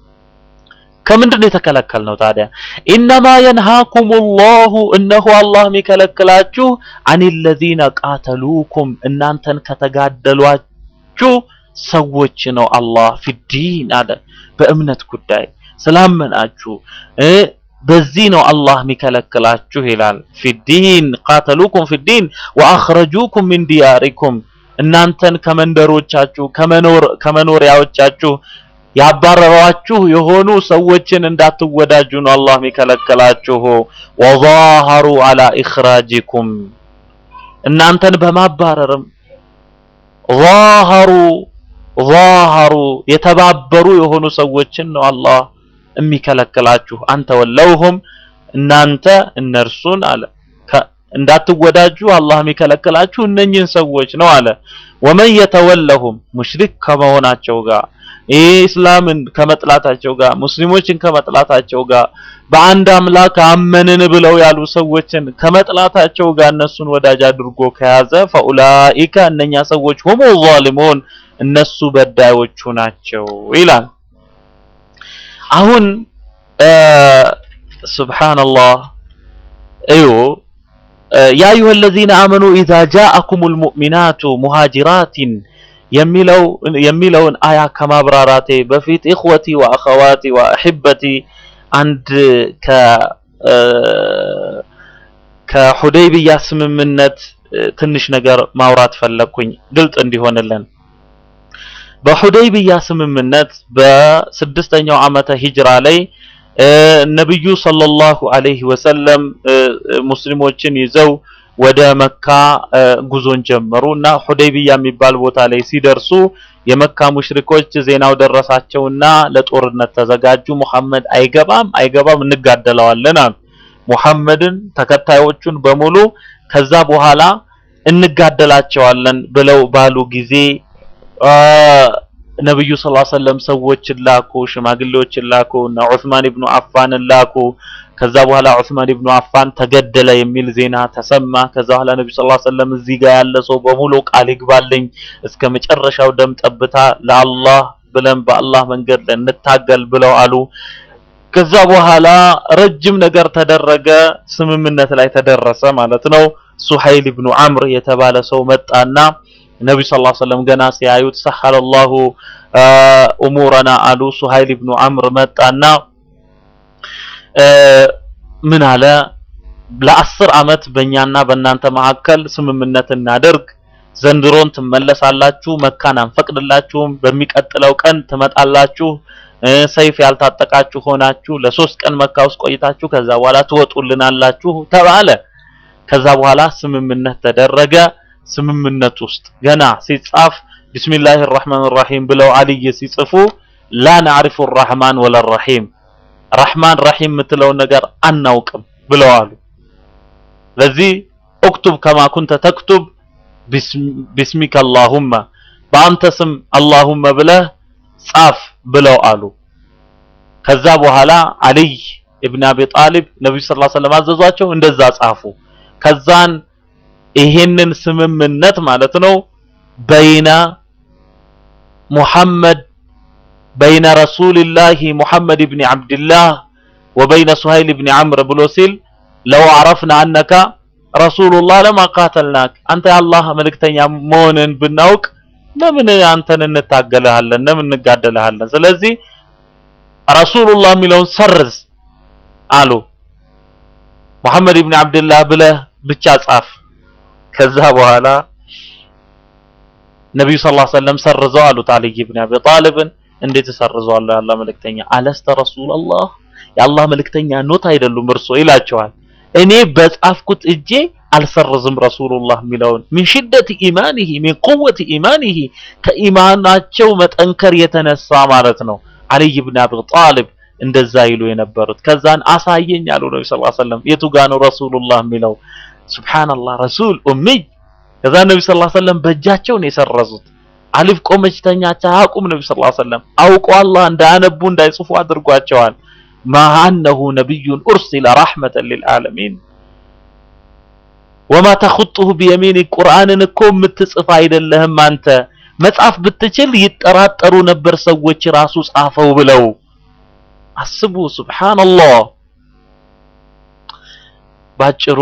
ከምንድን ነው የተከለከልነው ታዲያ? ኢነማ የንሃኩም ላሁ እነሆ አላህ የሚከለክላችሁ አን ለዚነ ቃተሉኩም እናንተን ከተጋደሏችሁ ሰዎች ነው። አላህ ፊዲን አለ በእምነት ጉዳይ ስላመናችሁ በዚህ ነው አላህ የሚከለክላችሁ ይላል። ፊዲን ቃተሉኩም ፊዲን ወአኽረጁኩም ሚን ዲያሪኩም እናንተን ከመንደሮቻችሁ ከመኖር ከመኖሪያዎቻችሁ ያባረሯችሁ የሆኑ ሰዎችን እንዳትወዳጁ ነው አላህ የሚከለክላችሁ። ወዛሀሩ አላ ኢኽራጂኩም እናንተን በማባረርም ዛሀሩ ዛሀሩ የተባበሩ የሆኑ ሰዎችን ነው አላህ የሚከለክላችሁ። አንተ ወለውሁም እናንተ እነርሱን አለ እንዳትወዳጁ አላህ የሚከለክላችሁ እነኝህን ሰዎች ነው አለ። ወመን የተወለሁም ሙሽሪክ ከመሆናቸው ጋር ይህ እስላምን ከመጥላታቸው ጋር ሙስሊሞችን ከመጥላታቸው ጋር በአንድ አምላክ አመንን ብለው ያሉ ሰዎችን ከመጥላታቸው ጋር እነሱን ወዳጅ አድርጎ ከያዘ ፈኡላኢከ እነኛ ሰዎች ሁሙ ዛሊሙን እነሱ በዳዮቹ ናቸው ይላል። አሁን ሱብሃንአላህ እዩ ያ አዩሀ ለዚነ አመኑ ኢዛ ጃአኩሙል ሙእሚናቱ ሙሃጅራቲን የሚለው የሚለውን አያ ከማብራራቴ በፊት ኢኽወቲ ወአኸዋቲ ወአሕበቲ አንድ ከ ከሁደይቢያ ስምምነት ትንሽ ነገር ማውራት ፈለግኩኝ ግልጽ እንዲሆንልን። በሁደይቢያ ስምምነት በስድስተኛው ዓመተ ሂጅራ ላይ ነብዩ ሰለላሁ ዐለይሂ ወሰለም ሙስሊሞችን ይዘው ወደ መካ ጉዞን ጀመሩ እና ሁደይቢያ የሚባል ቦታ ላይ ሲደርሱ የመካ ሙሽሪኮች ዜናው ደረሳቸውና ለጦርነት ተዘጋጁ። ሙሐመድ አይገባም አይገባም እንጋደለዋለን አሉ። ሙሐመድን ተከታዮቹን በሙሉ ከዛ በኋላ እንጋደላቸዋለን ብለው ባሉ ጊዜ ነብዩ ሰለላሁ ዐለይሂ ወሰለም ሰዎችን ላኩ፣ ሽማግሌዎችን ላኩ እና ዑስማን ኢብኑ አፋንን ላኩ። ከዛ በኋላ ዑስማን ኢብኑ አፋን ተገደለ የሚል ዜና ተሰማ። ከዛ በኋላ ነብዩ ሰለላሁ ዐለይሂ ወሰለም እዚህ ጋር ያለ ሰው በሙሉ ቃል ይግባልኝ እስከ መጨረሻው ደም ጠብታ ለአላህ ብለን በአላህ መንገድ እንታገል ብለው አሉ። ከዛ በኋላ ረጅም ነገር ተደረገ፣ ስምምነት ላይ ተደረሰ ማለት ነው። ሱሀይል ኢብኑ አምር የተባለ ሰው መጣና ነብዩ ሰለላሁ ዐለይሂ ወሰለም ገና ሲያዩት ሰሐለላሁ ኡሙረና አሉ። ሱሀይል ኢብኑ አምር መጣና ምን አለ? ለአስር ዓመት በእኛና በእናንተ መካከል ስምምነት እናደርግ። ዘንድሮን ትመለሳላችሁ፣ መካን አንፈቅድላችሁም። በሚቀጥለው ቀን ትመጣላችሁ። ሰይፍ ያልታጠቃችሁ ሆናችሁ ለሶስት ቀን መካ ውስጥ ቆይታችሁ ከዛ በኋላ ትወጡልናላችሁ ተባለ። ከዛ በኋላ ስምምነት ተደረገ። ስምምነት ውስጥ ገና ሲጻፍ ቢስሚላሂ ራህማን ራሂም ብለው አልይ ሲጽፉ ላ ናዕሪፉ ራህማን ወለ ራሂም ረህማን ራሂም የምትለውን ነገር አናውቅም ብለዋሉ። ለዚህ ኡክቱብ ከማ ኩንተ ተክቱብ ቢስሚከ አላሁመ በአንተ ስም አላሁመ ብለህ ጻፍ ብለው አሉ። ከዛ በኋላ አልይ ኢብን አቢ ጣሊብ ነብዩ ሰለላሁ ዐለይሂ ወሰለም አዘዟቸው፣ እንደዛ ጻፉ። ከዛን ይሄንን ስምምነት ማለት ነው በይነ ሙሐመድ በይነ ረሱልላሂ ሙሐመድ ኢብን አብድላህ ወበይነ ሱሀይል ኢብን አምር ብሎ ሲል ለው አረፍና አነካ ረሱሉላህ ለማ ቃተልናክ አንተ የአላህ መልእክተኛ መሆንን ብናውቅ ለምን አንተን እንታገልሃለን? ለምን እንጋደልሃለን? ስለዚህ ረሱሉላህ የሚለውን ሰርዝ አሉ። ሙሐመድ ኢብን አብድላህ ብለህ ብቻ ጻፍ። ከዛ በኋላ ነብዩ ሰለላሁ ዐለይሂ ወሰለም ሰርዘው አሉት አልይ ኢብን አቢ ጣሊብን። እንዴት ሰርዘዋለሁ? የአላህ መልእክተኛ አለስተ ረሱላላህ የአላህ መልእክተኛ ኖት አይደሉም እርሶ ይላቸዋል። እኔ በጻፍኩት እጄ አልሰርዝም ረሱሉላህ የሚለውን ሚን ሽደት ኢማኒሂ ሚን ቁወት ኢማኒሂ ከኢማናቸው መጠንከር የተነሳ ማለት ነው። አልይ ብን አቢ ጣሊብ እንደዛ ይሉ የነበሩት ከዛን አሳየኝ አሉ ነቢ ሰለላሁ ዐለይሂ ወሰለም የቱ ጋ ነው ረሱሉላህ የሚለው ሱብሃንአላህ ረሱል ኡሚይ ከዛ ነቢ ሰለላሁ ዐለይሂ ወሰለም በእጃቸው ነው የሰረዙት አሊፍ ቆመች ተኛች አያውቁም ነቢ ሰለላሁ ዐለይሂ ወሰለም አውቆ አላህ እንዳያነቡ እንዳይጽፉ አድርጓቸዋል ማአነሁ ነቢዩን ኡርሲለ ረሕመተን ሊልዓለሚን ወማ ተኹጡሁ ቢየሚኒ ቁርአንን እኮ የምትጽፍ አይደለህም አንተ መጻፍ ብትችል ይጠራጠሩ ነበር ሰዎች ራሱ ጻፈው ብለው አስቡ ሱብሃንአላህ ባጭሩ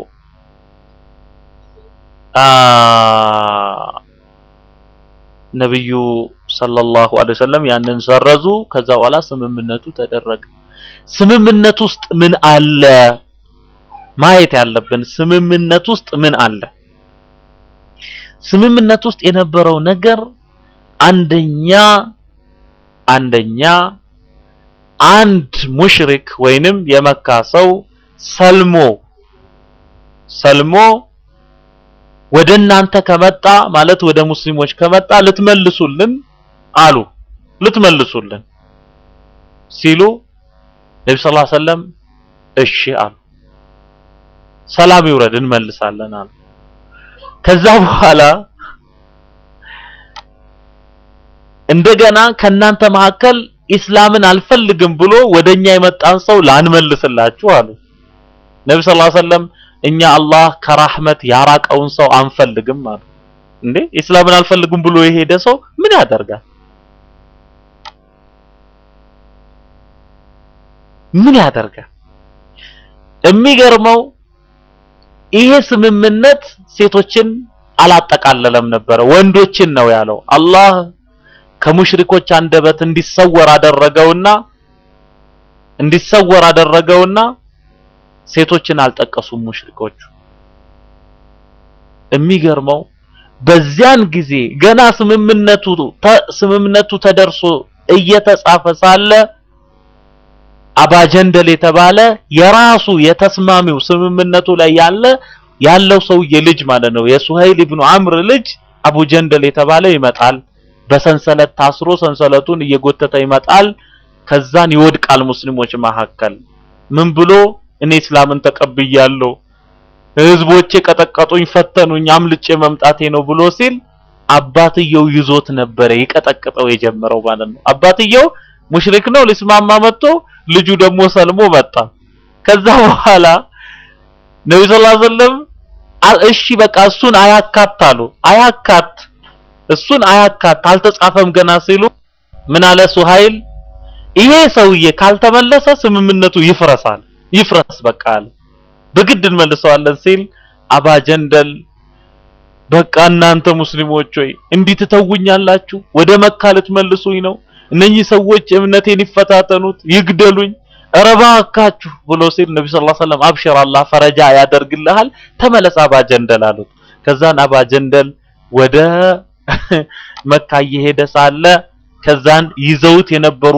ነብዩ ሰለላሁ ዐለይሂ ወሰለም ያንን ሰረዙ ከዛ በኋላ ስምምነቱ ተደረገ ስምምነት ውስጥ ምን አለ ማየት ያለብን ስምምነት ውስጥ ምን አለ ስምምነት ውስጥ የነበረው ነገር አንደኛ አንደኛ አንድ ሙሽሪክ ወይንም የመካ ሰው ሰልሞ ሰልሞ ወደ እናንተ ከመጣ ማለት ወደ ሙስሊሞች ከመጣ ልትመልሱልን አሉ ልትመልሱልን ሲሉ ነቢ ስ ሰለም እሺ አሉ ሰላም ይውረድ እንመልሳለን አሉ ከዛ በኋላ እንደገና ከናንተ መካከል ኢስላምን አልፈልግም ብሎ ወደኛ የመጣን ሰው ላንመልስላችሁ አሉ ነቢ ስ ሰለም እኛ አላህ ከራህመት ያራቀውን ሰው አንፈልግም አሉ እንዴ ኢስላምን አልፈልግም ብሎ የሄደ ሰው ምን ያደርጋል ምን ያደርጋል የሚገርመው ይሄ ስምምነት ሴቶችን አላጠቃለለም ነበረ ወንዶችን ነው ያለው አላህ ከሙሽሪኮች አንደበት እንዲሰወር አደረገውና እንዲሰወር አደረገውና ሴቶችን አልጠቀሱም ሙሽሪኮቹ የሚገርመው በዚያን ጊዜ ገና ስምምነቱ ተ- ስምምነቱ ተደርሶ እየተጻፈ ሳለ አባጀንደል የተባለ የራሱ የተስማሚው ስምምነቱ ላይ ያለ ያለው ሰውዬ ልጅ ማለት ነው የሱሀይል ኢብኑ አምር ልጅ አቡ ጀንደል የተባለ ይመጣል። በሰንሰለት ታስሮ ሰንሰለቱን እየጎተተ ይመጣል። ከዛን ይወድቃል ሙስሊሞች መካከል ምን ብሎ እኔ እስላምን ተቀብያለሁ ህዝቦቼ ቀጠቀጡኝ፣ ፈተኑኝ፣ አምልጬ መምጣቴ ነው ብሎ ሲል አባትየው ይዞት ነበረ ይቀጠቅጠው የጀመረው ማለት ነው። አባትየው ሙሽሪክ ነው ሊስማማ መጥቶ ልጁ ደግሞ ሰልሞ መጣ። ከዛ በኋላ ነብዩ ሰለላሁ ዐለይሂ ወሰለም አ- እሺ በቃ እሱን አያካት አሉ። አያካት እሱን አያካት አልተጻፈም ገና ሲሉ ምን አለ ሱሀይል ይሄ ሰውዬ ካልተመለሰ ስምምነቱ ይፍረሳል፣ ይፍረስ በቃ አለ። በግድ እንመልሰዋለን ሲል አባጀንደል በቃ እናንተ ሙስሊሞች ሆይ እንዲህ ትተውኛላችሁ? ወደ መካ ልትመልሱኝ ነው? እነኚህ ሰዎች እምነቴን ይፈታተኑት፣ ይግደሉኝ፣ ኧረ እባካችሁ ብሎ ሲል ነቢ ሰለላሁ ዐለይሂ ወሰለም አብሽር አላህ ፈረጃ ያደርግልሃል፣ ተመለስ አባጀንደል አሉት። ከዛን አባጀንደል ወደ መካ እየሄደ ሳለ ከዛን ይዘውት የነበሩ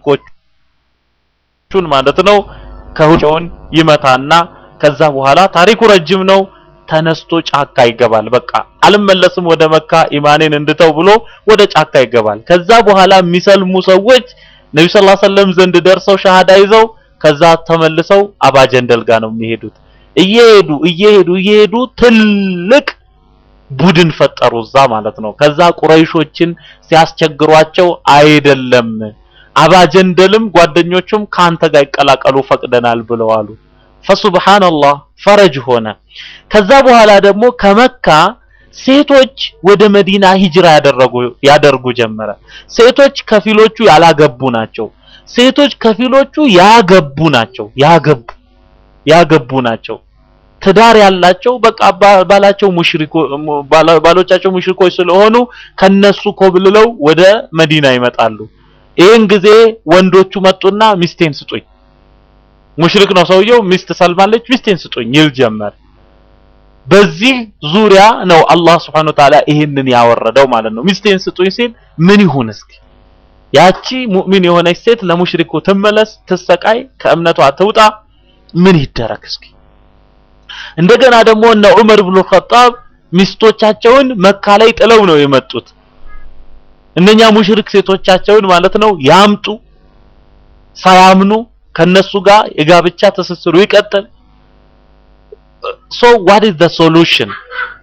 ሙሽሪኮቹን ማለት ነው ከሁቸውን ይመታና ከዛ በኋላ ታሪኩ ረጅም ነው። ተነስቶ ጫካ ይገባል። በቃ አልመለስም ወደ መካ ኢማኔን እንድተው ብሎ ወደ ጫካ ይገባል። ከዛ በኋላ የሚሰልሙ ሰዎች ነቢ ሰለላሁ ዐለይሂ ወሰለም ዘንድ ደርሰው ሻሃዳ ይዘው ከዛ ተመልሰው አባጀንደል ጋር ነው የሚሄዱት። እየሄዱ እየሄዱ እየሄዱ ትልቅ ቡድን ፈጠሩ እዛ ማለት ነው። ከዛ ቁረይሾችን ሲያስቸግሯቸው አይደለም አባጀንደልም ጓደኞቹም ካንተ ጋር ይቀላቀሉ ፈቅደናል ብለው አሉ። ፈሱብሃንአላህ ፈረጅ ሆነ። ከዛ በኋላ ደግሞ ከመካ ሴቶች ወደ መዲና ሂጅራ ያደረጉ ያደርጉ ጀመረ። ሴቶች ከፊሎቹ ያላገቡ ናቸው። ሴቶች ከፊሎቹ ያገቡ ናቸው። ያገቡ ያገቡ ናቸው። ትዳር ያላቸው በቃ ባ- ባላቸው ሙሽሪኮ ባላ- ባሎቻቸው ሙሽሪኮች ስለሆኑ ከነሱ ኮብልለው ወደ መዲና ይመጣሉ። ይህን ጊዜ ወንዶቹ መጡና ሚስቴን ስጡኝ፣ ሙሽሪክ ነው ሰውየው፣ ሚስት ሰልማለች፣ ሚስቴን ስጡኝ ይል ጀመር። በዚህ ዙሪያ ነው አላህ Subhanahu Wa Ta'ala ይህንን ያወረደው ማለት ነው። ሚስቴን ስጡኝ ሲል ምን ይሁን እስኪ ያቺ ሙእሚን የሆነች ሴት ለሙሽሪኩ ትመለስ፣ ትሰቃይ፣ ከእምነቷ ትውጣ፣ ምን ይደረግ እስኪ? እንደገና ደግሞ እነ ዑመር ብኑ ኸጣብ ሚስቶቻቸውን መካ ላይ ጥለው ነው የመጡት። እነኛ ሙሽሪክ ሴቶቻቸውን ማለት ነው ያምጡ፣ ሳያምኑ ከነሱ ጋር የጋብቻ ትስስሩ ይቀጥል። ሶ what is the solution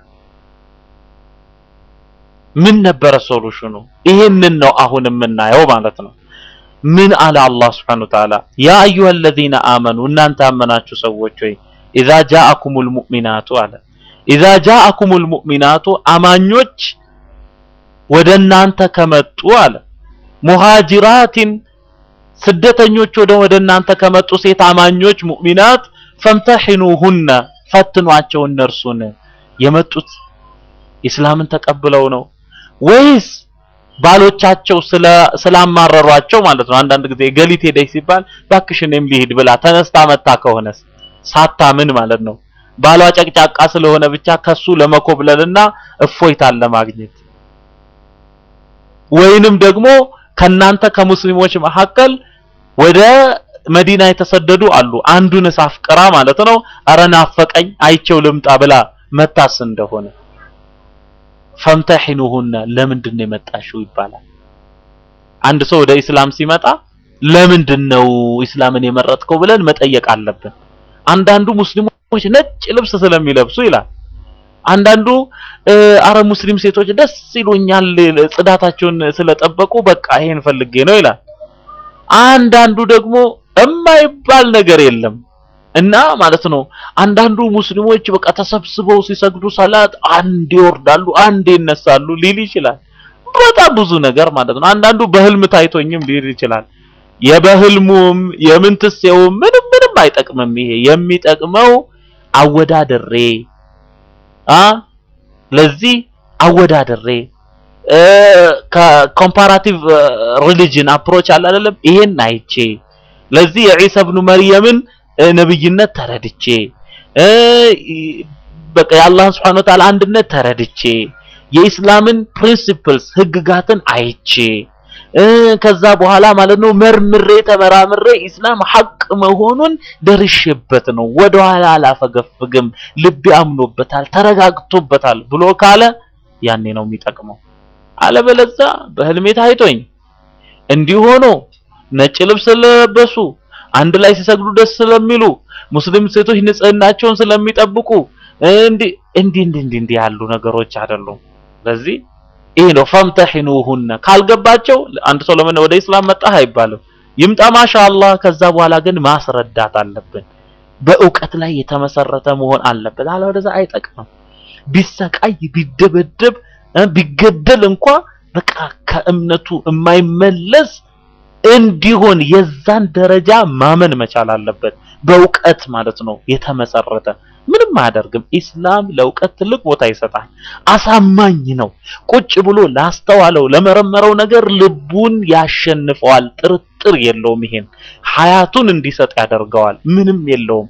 ምን ነበረ ሶሉሽኑ? ይሄንን ነው አሁን የምናየው ማለት ነው። ምን አለ አላህ Subhanahu Wa Ta'ala ያ አዩሀ الذين آمنوا እናንተ ያመናችሁ ሰዎች ሆይ ኢዛ ጃአኩሙል ሙእሚናቱ አለ ኢዛ ጃአኩሙል ሙእሚናቱ አማኞች ወደ እናንተ ከመጡ አለ ሙሃጅራቲን ስደተኞች ወደ ወደ እናንተ ከመጡ ሴት አማኞች ሙእሚናት ፈምተሒኑሁነ ፈትኗቸው እነርሱን የመጡት ኢስላምን ተቀብለው ነው ወይስ ባሎቻቸው ስለ ስላማረሯቸው ማለት ነው። አንዳንድ ጊዜ ገሊት ሄደች ሲባል ባክሽ እኔም ልሂድ ብላ ተነስታ መታ ከሆነስ ሳታምን ማለት ነው። ባሏ ጨቅጫቃ ስለሆነ ብቻ ከሱ ለመኮብለልና እፎይታን ለማግኘት ወይንም ደግሞ ከናንተ ከሙስሊሞች መካከል ወደ መዲና የተሰደዱ አሉ። አንዱንስ አፍቅራ ማለት ነው አረ ናፈቀኝ አይቼው ልምጣ ብላ መታስ እንደሆነ ፈምተሒኑሁነ ለምንድን ነው የመጣሽው ይባላል። አንድ ሰው ወደ ኢስላም ሲመጣ ለምንድን ነው ኢስላምን የመረጥከው ብለን መጠየቅ አለብን። አንዳንዱ ሙስሊሞች ነጭ ልብስ ስለሚለብሱ ይላል። አንዳንዱ አረ ሙስሊም ሴቶች ደስ ይሉኛል ጽዳታቸውን ስለጠበቁ በቃ ይሄን ፈልጌ ነው ይላል። አንዳንዱ ደግሞ የማይባል ነገር የለም እና ማለት ነው። አንዳንዱ ሙስሊሞች በቃ ተሰብስበው ሲሰግዱ ሰላት አንድ ይወርዳሉ፣ አንድ ይነሳሉ ሊል ይችላል። በጣም ብዙ ነገር ማለት ነው። አንዳንዱ በህልም ታይቶኝም ሊል ይችላል። የበህልሙም የምንትሴውም ምንም ምንም አይጠቅምም። ይሄ የሚጠቅመው አወዳደሬ አ ለዚህ አወዳደሬ ከኮምፓራቲቭ ሪሊጅን አፕሮች አለ አይደለም ይሄን አይቼ ለዚህ የዒሳ ኢብኑ መርየምን ነብይነት ተረድቼ በቃ የአላህን ስብሐነ ወተዓላ አንድነት ተረድቼ የኢስላምን ፕሪንሲፕልስ ህግጋትን አይቼ እ ከዛ በኋላ ማለት ነው መርምሬ ተመራምሬ ኢስላም ሐቅ መሆኑን ደርሼበት ነው ወደኋላ አላፈገፍግም፣ ልቤ አምኖበታል፣ ተረጋግቶበታል ብሎ ካለ ያኔ ነው የሚጠቅመው። አለበለዚያ በህልሜ ታይቶኝ እንዲህ ሆኖ ነጭ ልብስ ስለለበሱ አንድ ላይ ሲሰግዱ ደስ ስለሚሉ ሙስሊም ሴቶች ንጽህናቸውን ስለሚጠብቁ እንዲህ እንዲህ እንዲህ እንዲህ ያሉ ነገሮች አይደሉም። ስለዚህ ይሄ ነው ፈምተሂኑሁነ ካልገባቸው አንድ ሰው ለምን ወደ ኢስላም መጣህ አይባልም። ይምጣ ማሻአላህ። ከዛ በኋላ ግን ማስረዳት አለብን። በእውቀት ላይ የተመሰረተ መሆን አለበት። አለበለዚያ አይጠቅምም። ቢሰቃይ ቢደበደብ ቢገደል እንኳ በቃ ከእምነቱ የማይመለስ እንዲሆን የዛን ደረጃ ማመን መቻል አለበት። በእውቀት ማለት ነው የተመሰረተ ምንም አያደርግም። ኢስላም ለእውቀት ትልቅ ቦታ ይሰጣል። አሳማኝ ነው። ቁጭ ብሎ ላስተዋለው ለመረመረው ነገር ልቡን ያሸንፈዋል። ጥርጥር የለውም። ይሄን ሀያቱን እንዲሰጥ ያደርገዋል። ምንም የለውም።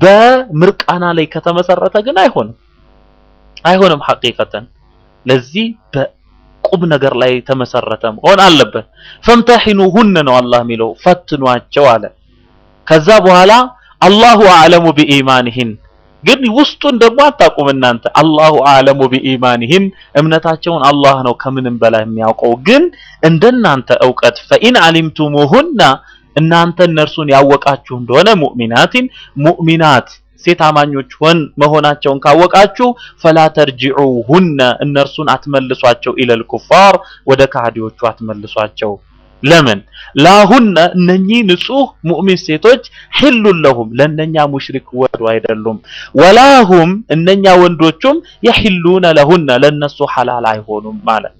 በምርቃና ላይ ከተመሰረተ ግን አይሆንም፣ አይሆንም ሐቂቀተን። ለዚህ በቁም ነገር ላይ የተመሰረተ መሆን አለበት። ፈምተሂኑሁነ ነው አላህ የሚለው ፈትኗቸው አለ። ከዛ በኋላ አላሁ አዕለሙ ቢኢማኒሂን ግን ውስጡን ደግሞ አታውቁም እናንተ። አላሁ አዕለሙ ቢኢማኒሂን እምነታቸውን አላህ ነው ከምንም በላይ የሚያውቀው። ግን እንደናንተ እውቀት ፈኢን አሊምቱሙሁና እናንተ እነርሱን ያወቃችሁ እንደሆነ ሙእሚናቲን ሙእሚናት ሴት አማኞች ሆን መሆናቸውን ካወቃችሁ ፈላ ተርጂዑሁነ እነርሱን አትመልሷቸው ኢለል ኩፋር ወደ ከሃዲዎቹ አትመልሷቸው። ለምን ላሁነ እነኚህ ንጹህ ሙእሚን ሴቶች ሒሉን ለሁም ለእነኛ ሙሽሪክ ወንዱ አይደሉም። ወላሁም እነኛ ወንዶቹም የሒሉነ ለሁነ ለነሱ ሐላል አይሆኑም ማለት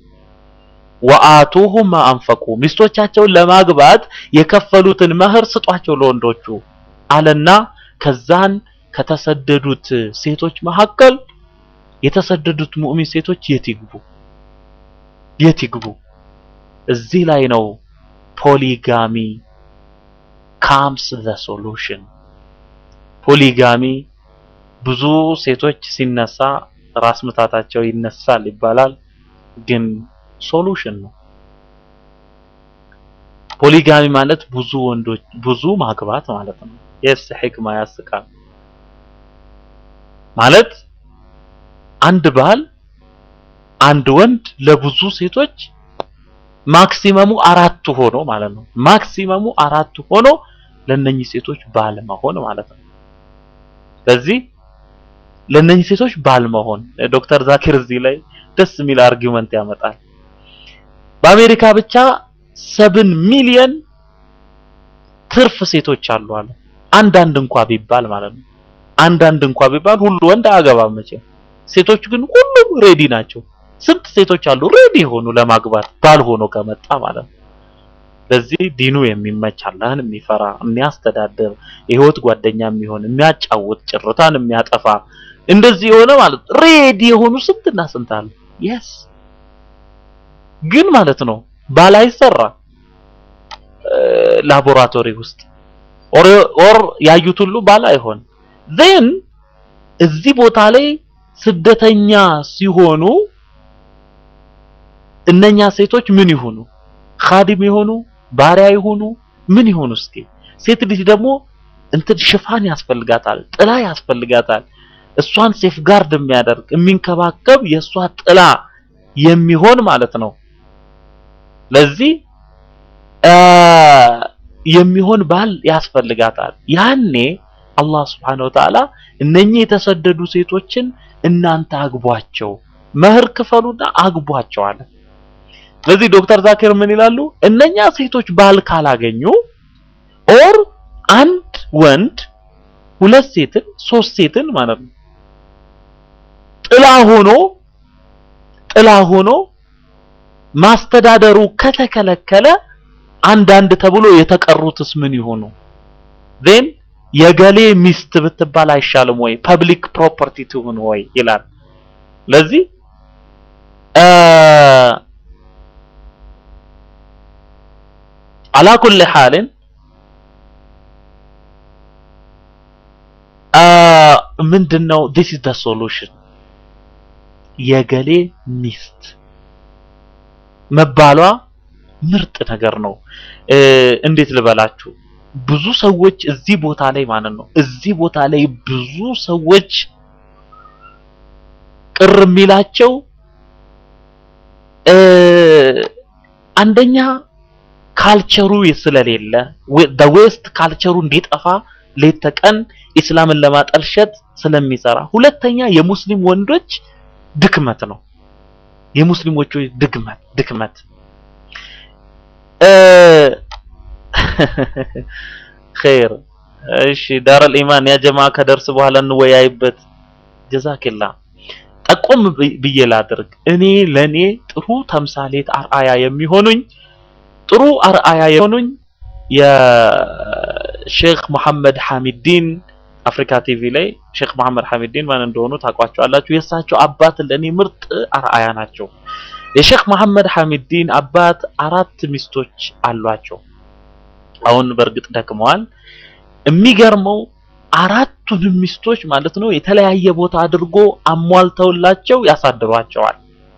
ወአቱሁም ማ አንፈቁ ሚስቶቻቸውን ለማግባት የከፈሉትን መህር ስጧቸው ለወንዶቹ አለና ከዛን ከተሰደዱት ሴቶች መካከል የተሰደዱት ሙእሚን ሴቶች የት ይግቡ የት ይግቡ? እዚህ ላይ ነው ፖሊጋሚ ካምስ ዘ ሶሉሽን። ፖሊጋሚ ብዙ ሴቶች ሲነሳ ራስ ምታታቸው ይነሳል ይባላል፣ ግን ሶሉሽን ነው። ፖሊጋሚ ማለት ብዙ ወንዶች ብዙ ማግባት ማለት ነው። የስ ሕክማ ያስቃል ማለት አንድ ባል አንድ ወንድ ለብዙ ሴቶች ማክሲመሙ አራት ሆኖ ማለት ነው። ማክሲመሙ አራት ሆኖ ለነኚህ ሴቶች ባል መሆን ማለት ነው። ስለዚህ ለነኚህ ሴቶች ባል መሆን ዶክተር ዛኪር እዚህ ላይ ደስ የሚል አርጊውመንት ያመጣል። በአሜሪካ ብቻ ሰብን ሚሊየን ትርፍ ሴቶች አሉ አለ። አንዳንድ እንኳ ቢባል ማለት ነው። አንዳንድ እንኳ ቢባል ሁሉ ወንድ አያገባም መቼም። ሴቶች ግን ሁሉም ሬዲ ናቸው። ስንት ሴቶች አሉ ሬዲ ሆኑ ለማግባት ባል ሆኖ ከመጣ ማለት ነው። ለዚህ ዲኑ የሚመች አላህን የሚፈራ የሚያስተዳድር የህይወት ጓደኛ የሚሆን የሚያጫውት ጭርታን የሚያጠፋ እንደዚህ የሆነ ማለት ሬዲ የሆኑ ስንትና ስንት አሉ። የስ ግን ማለት ነው ባል አይሰራ ላቦራቶሪ ውስጥ ኦር ያዩት ሁሉ ባል አይሆን ዜን እዚህ ቦታ ላይ ስደተኛ ሲሆኑ እነኛ ሴቶች ምን ይሆኑ? ኻዲም ይሆኑ? ባሪያ ይሆኑ? ምን ይሆኑ? እስኪ ሴት ልጅ ደግሞ እንትን ሽፋን ያስፈልጋታል፣ ጥላ ያስፈልጋታል። እሷን ሴፍ ጋርድ የሚያደርግ የሚንከባከብ የእሷ ጥላ የሚሆን ማለት ነው። ለዚህ የሚሆን ባል ያስፈልጋታል። ያኔ አላህ Subhanahu Wa Ta'ala እነኚህ የተሰደዱ ሴቶችን እናንተ አግቧቸው፣ መህር ክፈሉና አግቧቸው አለ። ስለዚህ ዶክተር ዛኪር ምን ይላሉ? እነኛ ሴቶች ባል ካላገኙ ኦር አንድ ወንድ ሁለት ሴትን ሶስት ሴትን ማለት ነው ጥላ ሆኖ ጥላ ሆኖ ማስተዳደሩ ከተከለከለ አንዳንድ ተብሎ የተቀሩትስ ምን ይሆኑ? ዜን የገሌ ሚስት ብትባል አይሻልም ወይ? ፐብሊክ ፕሮፐርቲ ትሁን ወይ ይላል። ለዚህ አላ ኩል ሐልን ምንድነው this is the solution የገሌ ሚስት መባሏ ምርጥ ነገር ነው። እንዴት ልበላችሁ ብዙ ሰዎች እዚህ ቦታ ላይ ማለት ነው እዚህ ቦታ ላይ ብዙ ሰዎች ቅር የሚላቸው አንደኛ ካልቸሩ ስለሌለ the west ካልቸሩ እንዲጠፋ ሌት ተቀን ኢስላምን ለማጠልሸት ስለሚሰራ፣ ሁለተኛ የሙስሊም ወንዶች ድክመት ነው። የሙስሊሞቹ ድክመት ድክመት ኸይር እሺ፣ ዳረል ኢማን ያ ጀማ ከደርስ በኋላ እንወያይበት። ጀዛኪላ ጠቆም ብዬ ላድርግ። እኔ ለኔ ጥሩ ተምሳሌት አርአያ የሚሆኑኝ ጥሩ አርአያ የሆኑኝ የሼክ መሐመድ ሐሚዲን አፍሪካ ቲቪ ላይ ሼክ መሐመድ ሐሚዲን ማን እንደሆኑ ታውቋቸዋላችሁ። የእሳቸው አባት ለኔ ምርጥ አርአያ ናቸው። የሼክ መሐመድ ሐሚዲን አባት አራት ሚስቶች አሏቸው። አሁን በእርግጥ ደክመዋል። የሚገርመው አራቱንም ሚስቶች ማለት ነው የተለያየ ቦታ አድርጎ አሟልተውላቸው ያሳድሯቸዋል።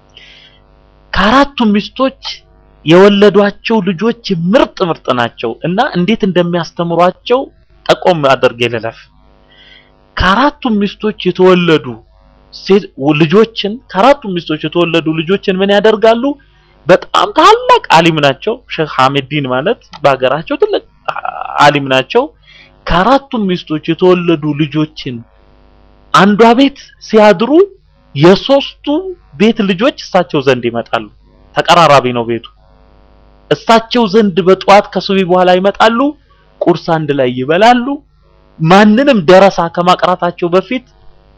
ከአራቱም ሚስቶች የወለዷቸው ልጆች ምርጥ ምርጥ ናቸው እና እንዴት እንደሚያስተምሯቸው ጠቆም አድርጌ ልለፍ። ከአራቱም ሚስቶች የተወለዱ ልጆችን ከአራቱም ሚስቶች የተወለዱ ልጆችን ምን ያደርጋሉ? በጣም ታላቅ አሊም ናቸው። ሼክ ሐሚዲን ማለት በሀገራቸው ትልቅ አሊም ናቸው። ከአራቱም ሚስቶች የተወለዱ ልጆችን አንዷ ቤት ሲያድሩ የሶስቱ ቤት ልጆች እሳቸው ዘንድ ይመጣሉ። ተቀራራቢ ነው ቤቱ። እሳቸው ዘንድ በጠዋት ከሱቢ በኋላ ይመጣሉ። ቁርስ አንድ ላይ ይበላሉ። ማንንም ደረሳ ከማቅራታቸው በፊት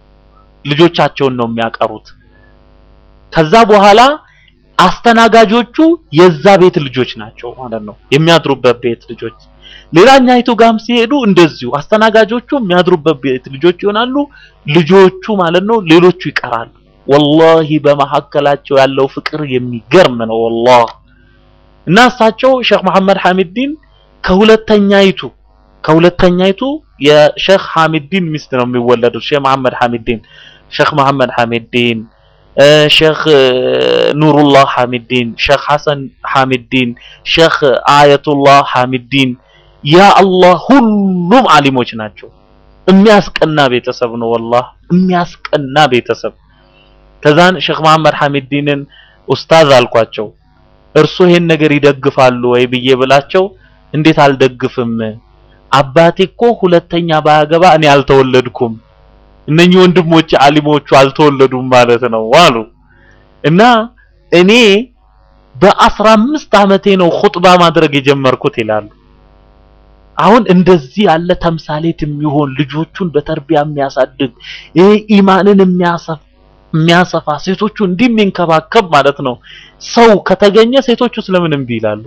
ልጆቻቸውን ነው የሚያቀሩት። ከዛ በኋላ አስተናጋጆቹ የዛ ቤት ልጆች ናቸው ማለት ነው፣ የሚያድሩበት ቤት ልጆች። ሌላኛይቱ ጋም ሲሄዱ እንደዚሁ አስተናጋጆቹ የሚያድሩበት ቤት ልጆች ይሆናሉ። ልጆቹ ማለት ነው ሌሎቹ ይቀራሉ። ወላሂ በመካከላቸው ያለው ፍቅር የሚገርም ነው ወላሂ። እና እሳቸው ሼክ መሐመድ ሐሚዲን ከሁለተኛይቱ ከሁለተኛይቱ የሼክ ሐሚዲን ሚስት ነው የሚወለዱት። ሼክ መሐመድ ሐሚዲን ሼክ መሐመድ ሐሚዲን ሼክ ኑሩላህ ሐሚዲን ሼክ ሐሰን ሐሚዲን ሼክ አየቱላህ ሐሚዲን ያ አላህ ሁሉም አሊሞች ናቸው። የሚያስቀና ቤተሰብ ነው ወላሂ የሚያስቀና ቤተሰብ። ከዛን ሼክ መሐመድ ሐሚዲንን ኡስታዝ አልኳቸው። እርሱ ይሄን ነገር ይደግፋሉ ወይ ብዬ ብላቸው እንዴት አልደግፍም አባቴ እኮ ሁለተኛ ባያገባ እኔ አልተወለድኩም እነኚህ ወንድሞች አሊሞቹ አልተወለዱም ማለት ነው አሉ እና እኔ በአስራ አምስት ዓመቴ ነው ኹጥባ ማድረግ የጀመርኩት ይላሉ አሁን እንደዚህ ያለ ተምሳሌት የሚሆን ልጆቹን በተርቢያ የሚያሳድግ ይሄ ኢማንን የሚያሰፍ የሚያሰፋ ሴቶቹ እንዲህ የሚንከባከብ ማለት ነው ሰው ከተገኘ ሴቶቹ ስለምን እምቢ ይላሉ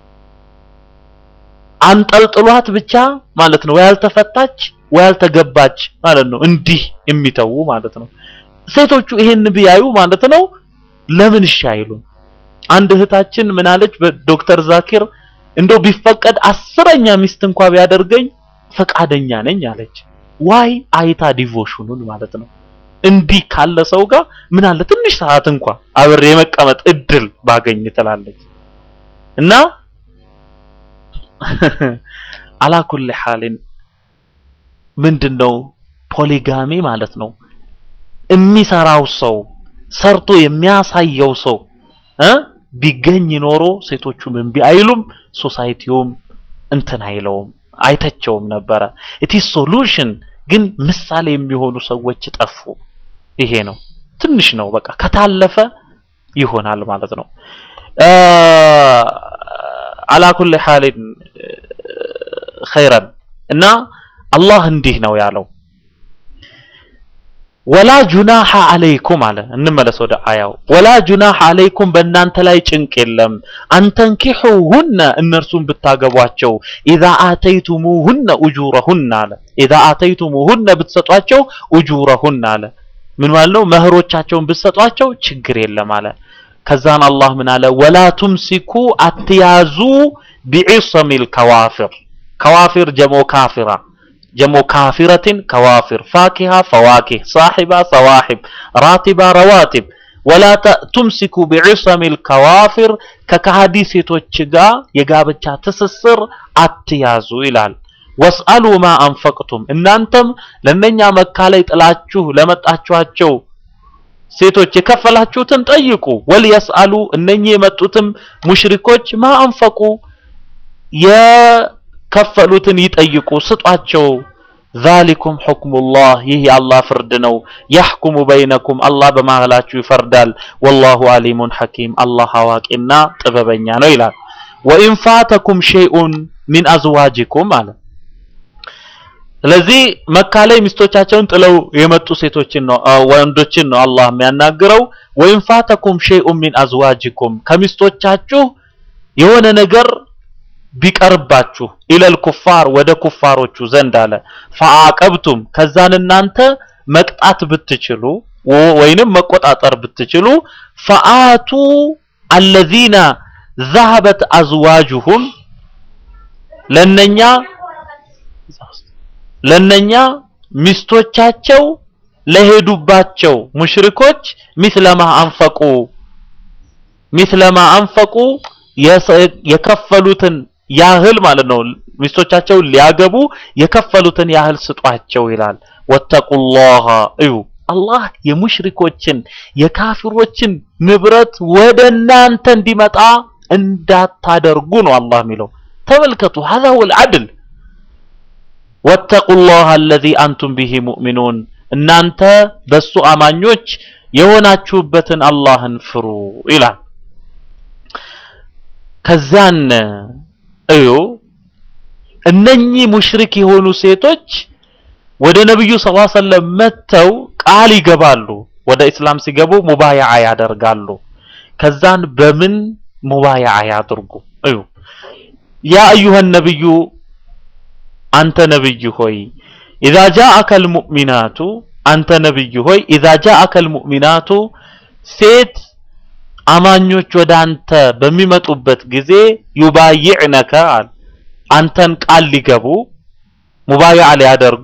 አንጠልጥሏት ብቻ ማለት ነው ወይ ያልተፈታች ወይ ያልተገባች ማለት ነው እንዲህ የሚተዉ ማለት ነው ሴቶቹ ይሄን ቢያዩ ማለት ነው ለምን እሺ አይሉም አንድ እህታችን ምን አለች በዶክተር ዛኪር እንደው ቢፈቀድ አስረኛ ሚስት እንኳ ቢያደርገኝ ፈቃደኛ ነኝ አለች ዋይ አይታ ዲቮሽኑን ማለት ነው እንዲህ ካለ ሰው ጋር ምን አለ ትንሽ ሰዓት እንኳ አብሬ የመቀመጥ እድል ባገኝ ትላለች እና አላኩል ሐሊን ምንድነው ፖሊጋሚ ማለት ነው የሚሰራው ሰው ሰርቶ የሚያሳየው ሰው እ ቢገኝ ኖሮ ሴቶቹም እምቢ አይሉም ሶሳይቲውም እንትን አይለውም አይተቸውም ነበረ ኢት ኢዝ ሶሉሽን ግን ምሳሌ የሚሆኑ ሰዎች ጠፉ ይሄ ነው ትንሽ ነው በቃ ከታለፈ ይሆናል ማለት ነው አላኩል ሐሊን ኸይረን እና አላህ እንዲህ ነው ያለው ወላ ጁናሐ አለይኩም አለ እንመለስ ወደ አያው ወላ ጁናሐ አለይኩም በእናንተ ላይ ጭንቅ የለም አንተንኪሑሁነ እነርሱን ብታገቧቸው ኢዛ አተይቱሙሁነ ኡጁረሁነ አለ ኢዛ አተይቱሙሁነ ብትሰጧቸው ኡጁረሁነ አለ ምን ማለት ነው መህሮቻቸውን ብትሰጧቸው ችግር የለም አለ ከዛን አላህ ምን አለ ወላ ቱምሲኩ አትያዙ ቢዒሰሚል ከዋፊር ከዋፊር ጀሞ ካፊራ ጀሞ ካፊረትን ከዋፊር ፋኪሃ ፈዋኪህ ሳሒባ ሰዋሒብ ራቲባ ረዋቲብ ወላ ቱምሲኩ ቢዕሰሚል ከዋፊር ከካሃዲ ሴቶች ጋር የጋብቻ ትስስር አትያዙ ይላል። ወስአሉ ማ አንፈቅቱም እናንተም ለነኛ መካ ላይ ጥላችሁ ለመጣችኋቸው ሴቶች የከፈላችሁትን ጠይቁ። ወልየስአሉ እነኚህ የመጡትም ሙሽሪኮች ማ አንፈቁ የከፈሉትን ይጠይቁ፣ ስጧቸው። ዛሊኩም ሑክሙላህ ይህ የአላህ ፍርድ ነው። ያሕኩሙ በይነኩም አላህ በመሃላችሁ ይፈርዳል። ወላሁ አሊሙን ሐኪም አላህ አዋቂና ጥበበኛ ነው ይላል። ወኢን ፋተኩም ሸይኡን ሚን አዝዋጅኩም አለ። ስለዚህ መካ ላይ ሚስቶቻቸውን ጥለው የመጡ ሴቶችን ነው ወንዶችን ነው አላህ የሚያናግረው። ወኢን ፋተኩም ሸይኡን ሚን አዝዋጅኩም ከሚስቶቻችሁ የሆነ ነገር ቢቀርባችሁ ኢለል ኩፋር ወደ ኩፋሮቹ ዘንድ አለ ፈአቀብቱም ከዛን እናንተ መቅጣት ብትችሉ ወይንም መቆጣጠር ብትችሉ ፈአቱ አለዚነ ዘሀበት አዝዋጁሁም ለነኛ ለነኛ ሚስቶቻቸው ለሄዱባቸው ሙሽሪኮች ሚስለማ አንፈቁ ሚስለማ አንፈቁ የከፈሉትን ያህል ማለት ነው። ሚስቶቻቸውን ሊያገቡ የከፈሉትን ያህል ስጧቸው ይላል። ወተቁላህ እዩ አላህ የሙሽሪኮችን የካፊሮችን ንብረት ወደ እናንተ እንዲመጣ እንዳታደርጉ ነው አላህ የሚለው። ተመልከቱ هذا هو العدل ወተቁላህ الذي አንቱም ቢሂ ሙእሚኑን እናንተ በሱ አማኞች የሆናችሁበትን አላህን ፍሩ ይላል። ከዛን እዩ እነኚህ ሙሽሪክ የሆኑ ሴቶች ወደ ነብዩ ሰለላሁ ዐለይሂ ወሰለም መጥተው ቃል ይገባሉ። ወደ እስላም ሲገቡ ሙባያዓ ያደርጋሉ። ከዛን በምን ሙባያዓ ያድርጉ? እዩ ያ አዩሃ ነብዩ አንተ ነብይ ሆይ ኢዛ ጃአከል ሙእሚናቱ አንተ ነብይ ሆይ ኢዛ ጃአከል ሙእሚናቱ ሴት አማኞች ወደ አንተ በሚመጡበት ጊዜ ዩባይዕነከ አለ አንተን ቃል ሊገቡ ሙባይዓ ሊያደርጉ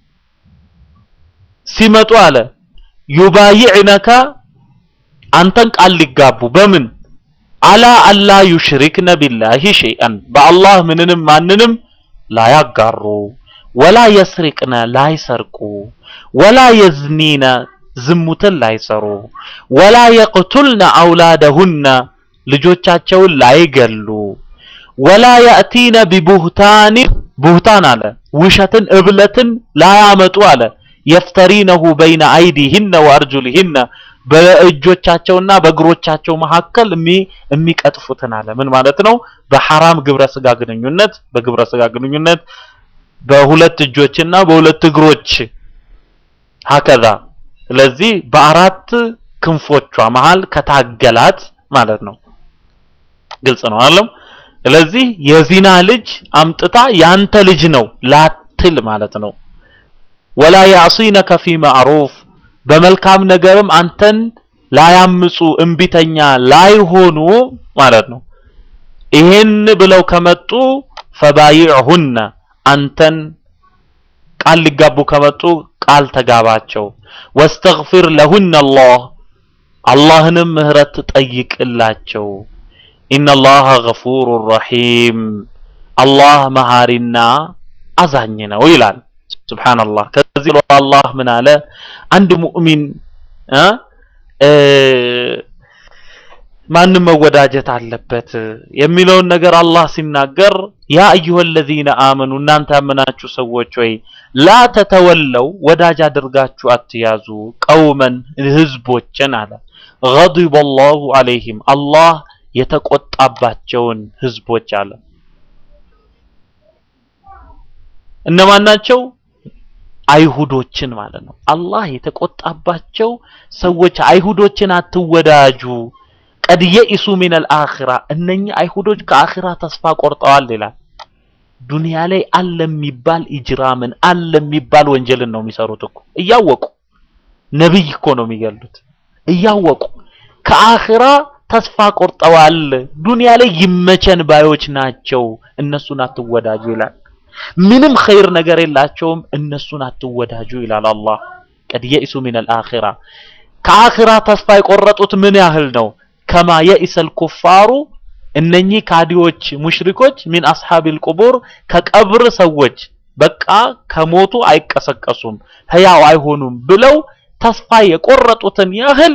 ሲመጡ አለ ዩባይዕነከ አንተን ቃል ሊጋቡ በምን አላ አላ ዩሽሪክነ ቢላሂ ሸይአን በአላህ ምንንም ማንንም ላያጋሩ ወላ የስሪቅነ ላይሰርቁ ወላ የዝኒነ ዝሙትን ላይሰሩ ወላ የቅቱልነ አውላደሁነ ልጆቻቸውን ላይገሉ ወላ ያእቲነ ቢቡህታን ቡህታን አለ ውሸትን እብለትን ላያመጡ አለ የፍተሪነሁ በይነ አይዲህነ ወአርጁሊህነ በእጆቻቸውና በእግሮቻቸው መካከል የሚቀጥፉትን አለ ምን ማለት ነው በሐራም ግብረ ስጋ ግንኙነት በግብረ ስጋ ግንኙነት በሁለት እጆችና በሁለት እግሮች ሀከዛ ስለዚህ በአራት ክንፎቿ መሃል ከታገላት ማለት ነው። ግልጽ ነው አለም። ስለዚህ የዚና ልጅ አምጥታ ያንተ ልጅ ነው ላትል ማለት ነው። ወላ ያዕሲነከ ፊ ማዕሩፍ በመልካም ነገርም አንተን ላያምፁ እምቢተኛ ላይሆኑ ማለት ነው። ይሄን ብለው ከመጡ ፈባይዕሁነ አንተን ቃል ሊጋቡ ከመጡ ቃል ተጋባቸው። ወስተግፊር ለሁነ አላህ አላህንም ምህረት ጠይቅላቸው። ኢነላህ ገፉሩ ረሒም አላህ መሃሪና አዛኝ ነው ይላል። ሱብሃንአላህ። ከዚህ አላህ ምን አለ? አንድ ሙእሚን ማንም መወዳጀት አለበት የሚለውን ነገር አላህ ሲናገር ያ አዩሀ ለዚነ አመኑ እናንተ ያመናችሁ ሰዎች ወይ ላ ተተወለው ወዳጅ አድርጋችሁ አትያዙ ቀውመን ህዝቦችን አለ ገዲበ አላሁ ዐለይሂም አላህ የተቆጣባቸውን ህዝቦች አለ እነማን ናቸው አይሁዶችን ማለት ነው አላህ የተቆጣባቸው ሰዎች አይሁዶችን አትወዳጁ ቀድ የኢሱ ሚነል አኺራ እነኚህ አይሁዶች ከአኺራ ተስፋ ቆርጠዋል ይላል። ዱንያ ላይ አለ የሚባል ኢጅራምን አለ የሚባል ወንጀልን ነው የሚሰሩት እኮ እያወቁ ነብይ እኮ ነው የሚገሉት እያወቁ ከአኺራ ተስፋ ቆርጠዋል። ዱንያ ላይ ይመቸን ባዮች ናቸው። እነሱን አትወዳጁ ይላል። ምንም ኸይር ነገር የላቸውም እነሱን አትወዳጁ ይላል አላህ ቀድ የኢሱ ሚነል አኺራ ከአኺራ ተስፋ የቆረጡት ምን ያህል ነው ከማ የኢሰል ኩፋሩ እነኚህ ካዲዎች ሙሽሪኮች ሚን አስሐቢል ቁቡር ከቀብር ሰዎች በቃ ከሞቱ አይቀሰቀሱም ህያው አይሆኑም ብለው ተስፋ የቆረጡትን ያህል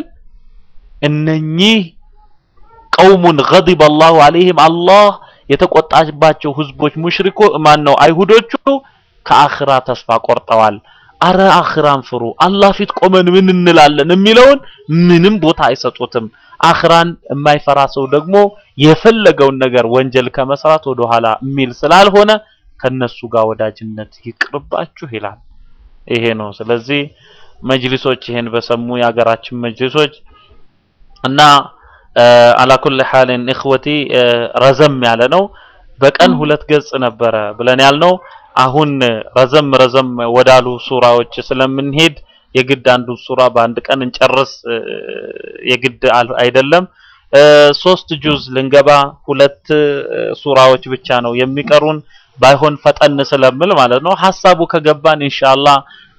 እነኚህ ቀውሙን ገዲበ አላሁ አለይህም አላህ የተቆጣባቸው ህዝቦች ሙሽሪኮ ማን ነው አይሁዶቹ ከአኺራ ተስፋ ቆርጠዋል አረ አኺራን ፍሩ አላህ ፊት ቆመን ምን እንላለን የሚለውን ምንም ቦታ አይሰጡትም አኺራን የማይፈራ ሰው ደግሞ የፈለገውን ነገር ወንጀል ከመስራት ወደ ኋላ የሚል ስላልሆነ ከነሱ ጋር ወዳጅነት ይቅርባችሁ ይላል ይሄ ነው ስለዚህ መጅሊሶች ይሄን በሰሙ የሀገራችን መጅሊሶች እና አላኩል ሐልን እኽወቲ ረዘም ያለ ነው በቀን ሁለት ገጽ ነበረ ብለን ያልነው አሁን ረዘም ረዘም ወዳሉ ሱራዎች ስለምንሄድ የግድ አንዱ ሱራ በአንድ ቀን እንጨርስ የግድ አይደለም ሶስት ጁዝ ልንገባ ሁለት ሱራዎች ብቻ ነው የሚቀሩን ባይሆን ፈጠን ስለምል ማለት ነው ሐሳቡ ከገባን ኢንሻአላህ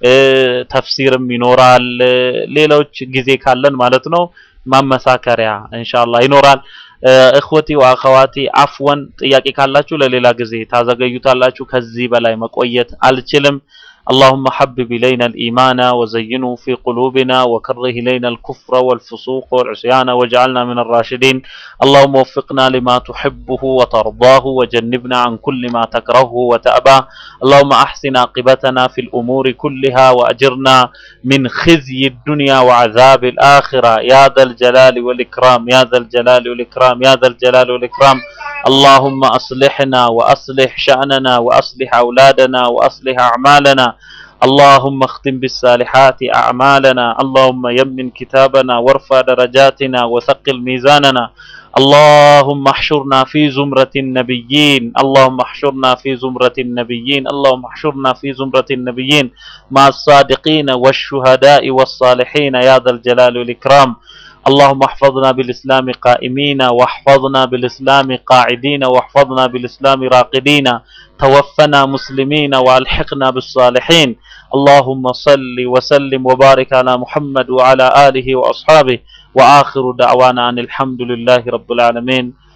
ተፍሲርም ይኖራል ሌሎች ጊዜ ካለን ማለት ነው ማመሳከሪያ ኢንሻአላህ ይኖራል እኽወቲ ወአኸዋቲ አፍወን ጥያቄ ካላችሁ ለሌላ ጊዜ ታዘገዩታላችሁ ከዚህ በላይ መቆየት አልችልም اللهم حبب إلينا الإيمان وزينه في قلوبنا وكره إلينا الكفر والفسوق والعصيان واجعلنا من الراشدين اللهم وفقنا لما تحبه وترضاه وجنبنا عن كل ما تكرهه وتأباه اللهم أحسن عاقبتنا في الأمور كلها وأجرنا من خزي الدنيا وعذاب الآخرة يا ذا الجلال والإكرام يا ذا الجلال والإكرام يا ذا الجلال والإكرام اللهم أصلحنا وأصلح شأننا وأصلح أولادنا وأصلح أعمالنا اللهم اختم بالصالحات أعمالنا اللهم يمن كتابنا وارفع درجاتنا وثقل ميزاننا اللهم احشرنا في زمرة النبيين اللهم احشرنا في زمرة النبيين اللهم احشرنا في زمرة النبيين مع الصادقين والشهداء والصالحين يا ذا الجلال والإكرام اللهم احفظنا بالإسلام قائمين واحفظنا بالإسلام قاعدين واحفظنا بالإسلام راقدين توفنا مسلمين والحقنا بالصالحين اللهم صل وسلم وبارك على محمد وعلى آله وأصحابه وآخر دعوانا أن الحمد لله رب العالمين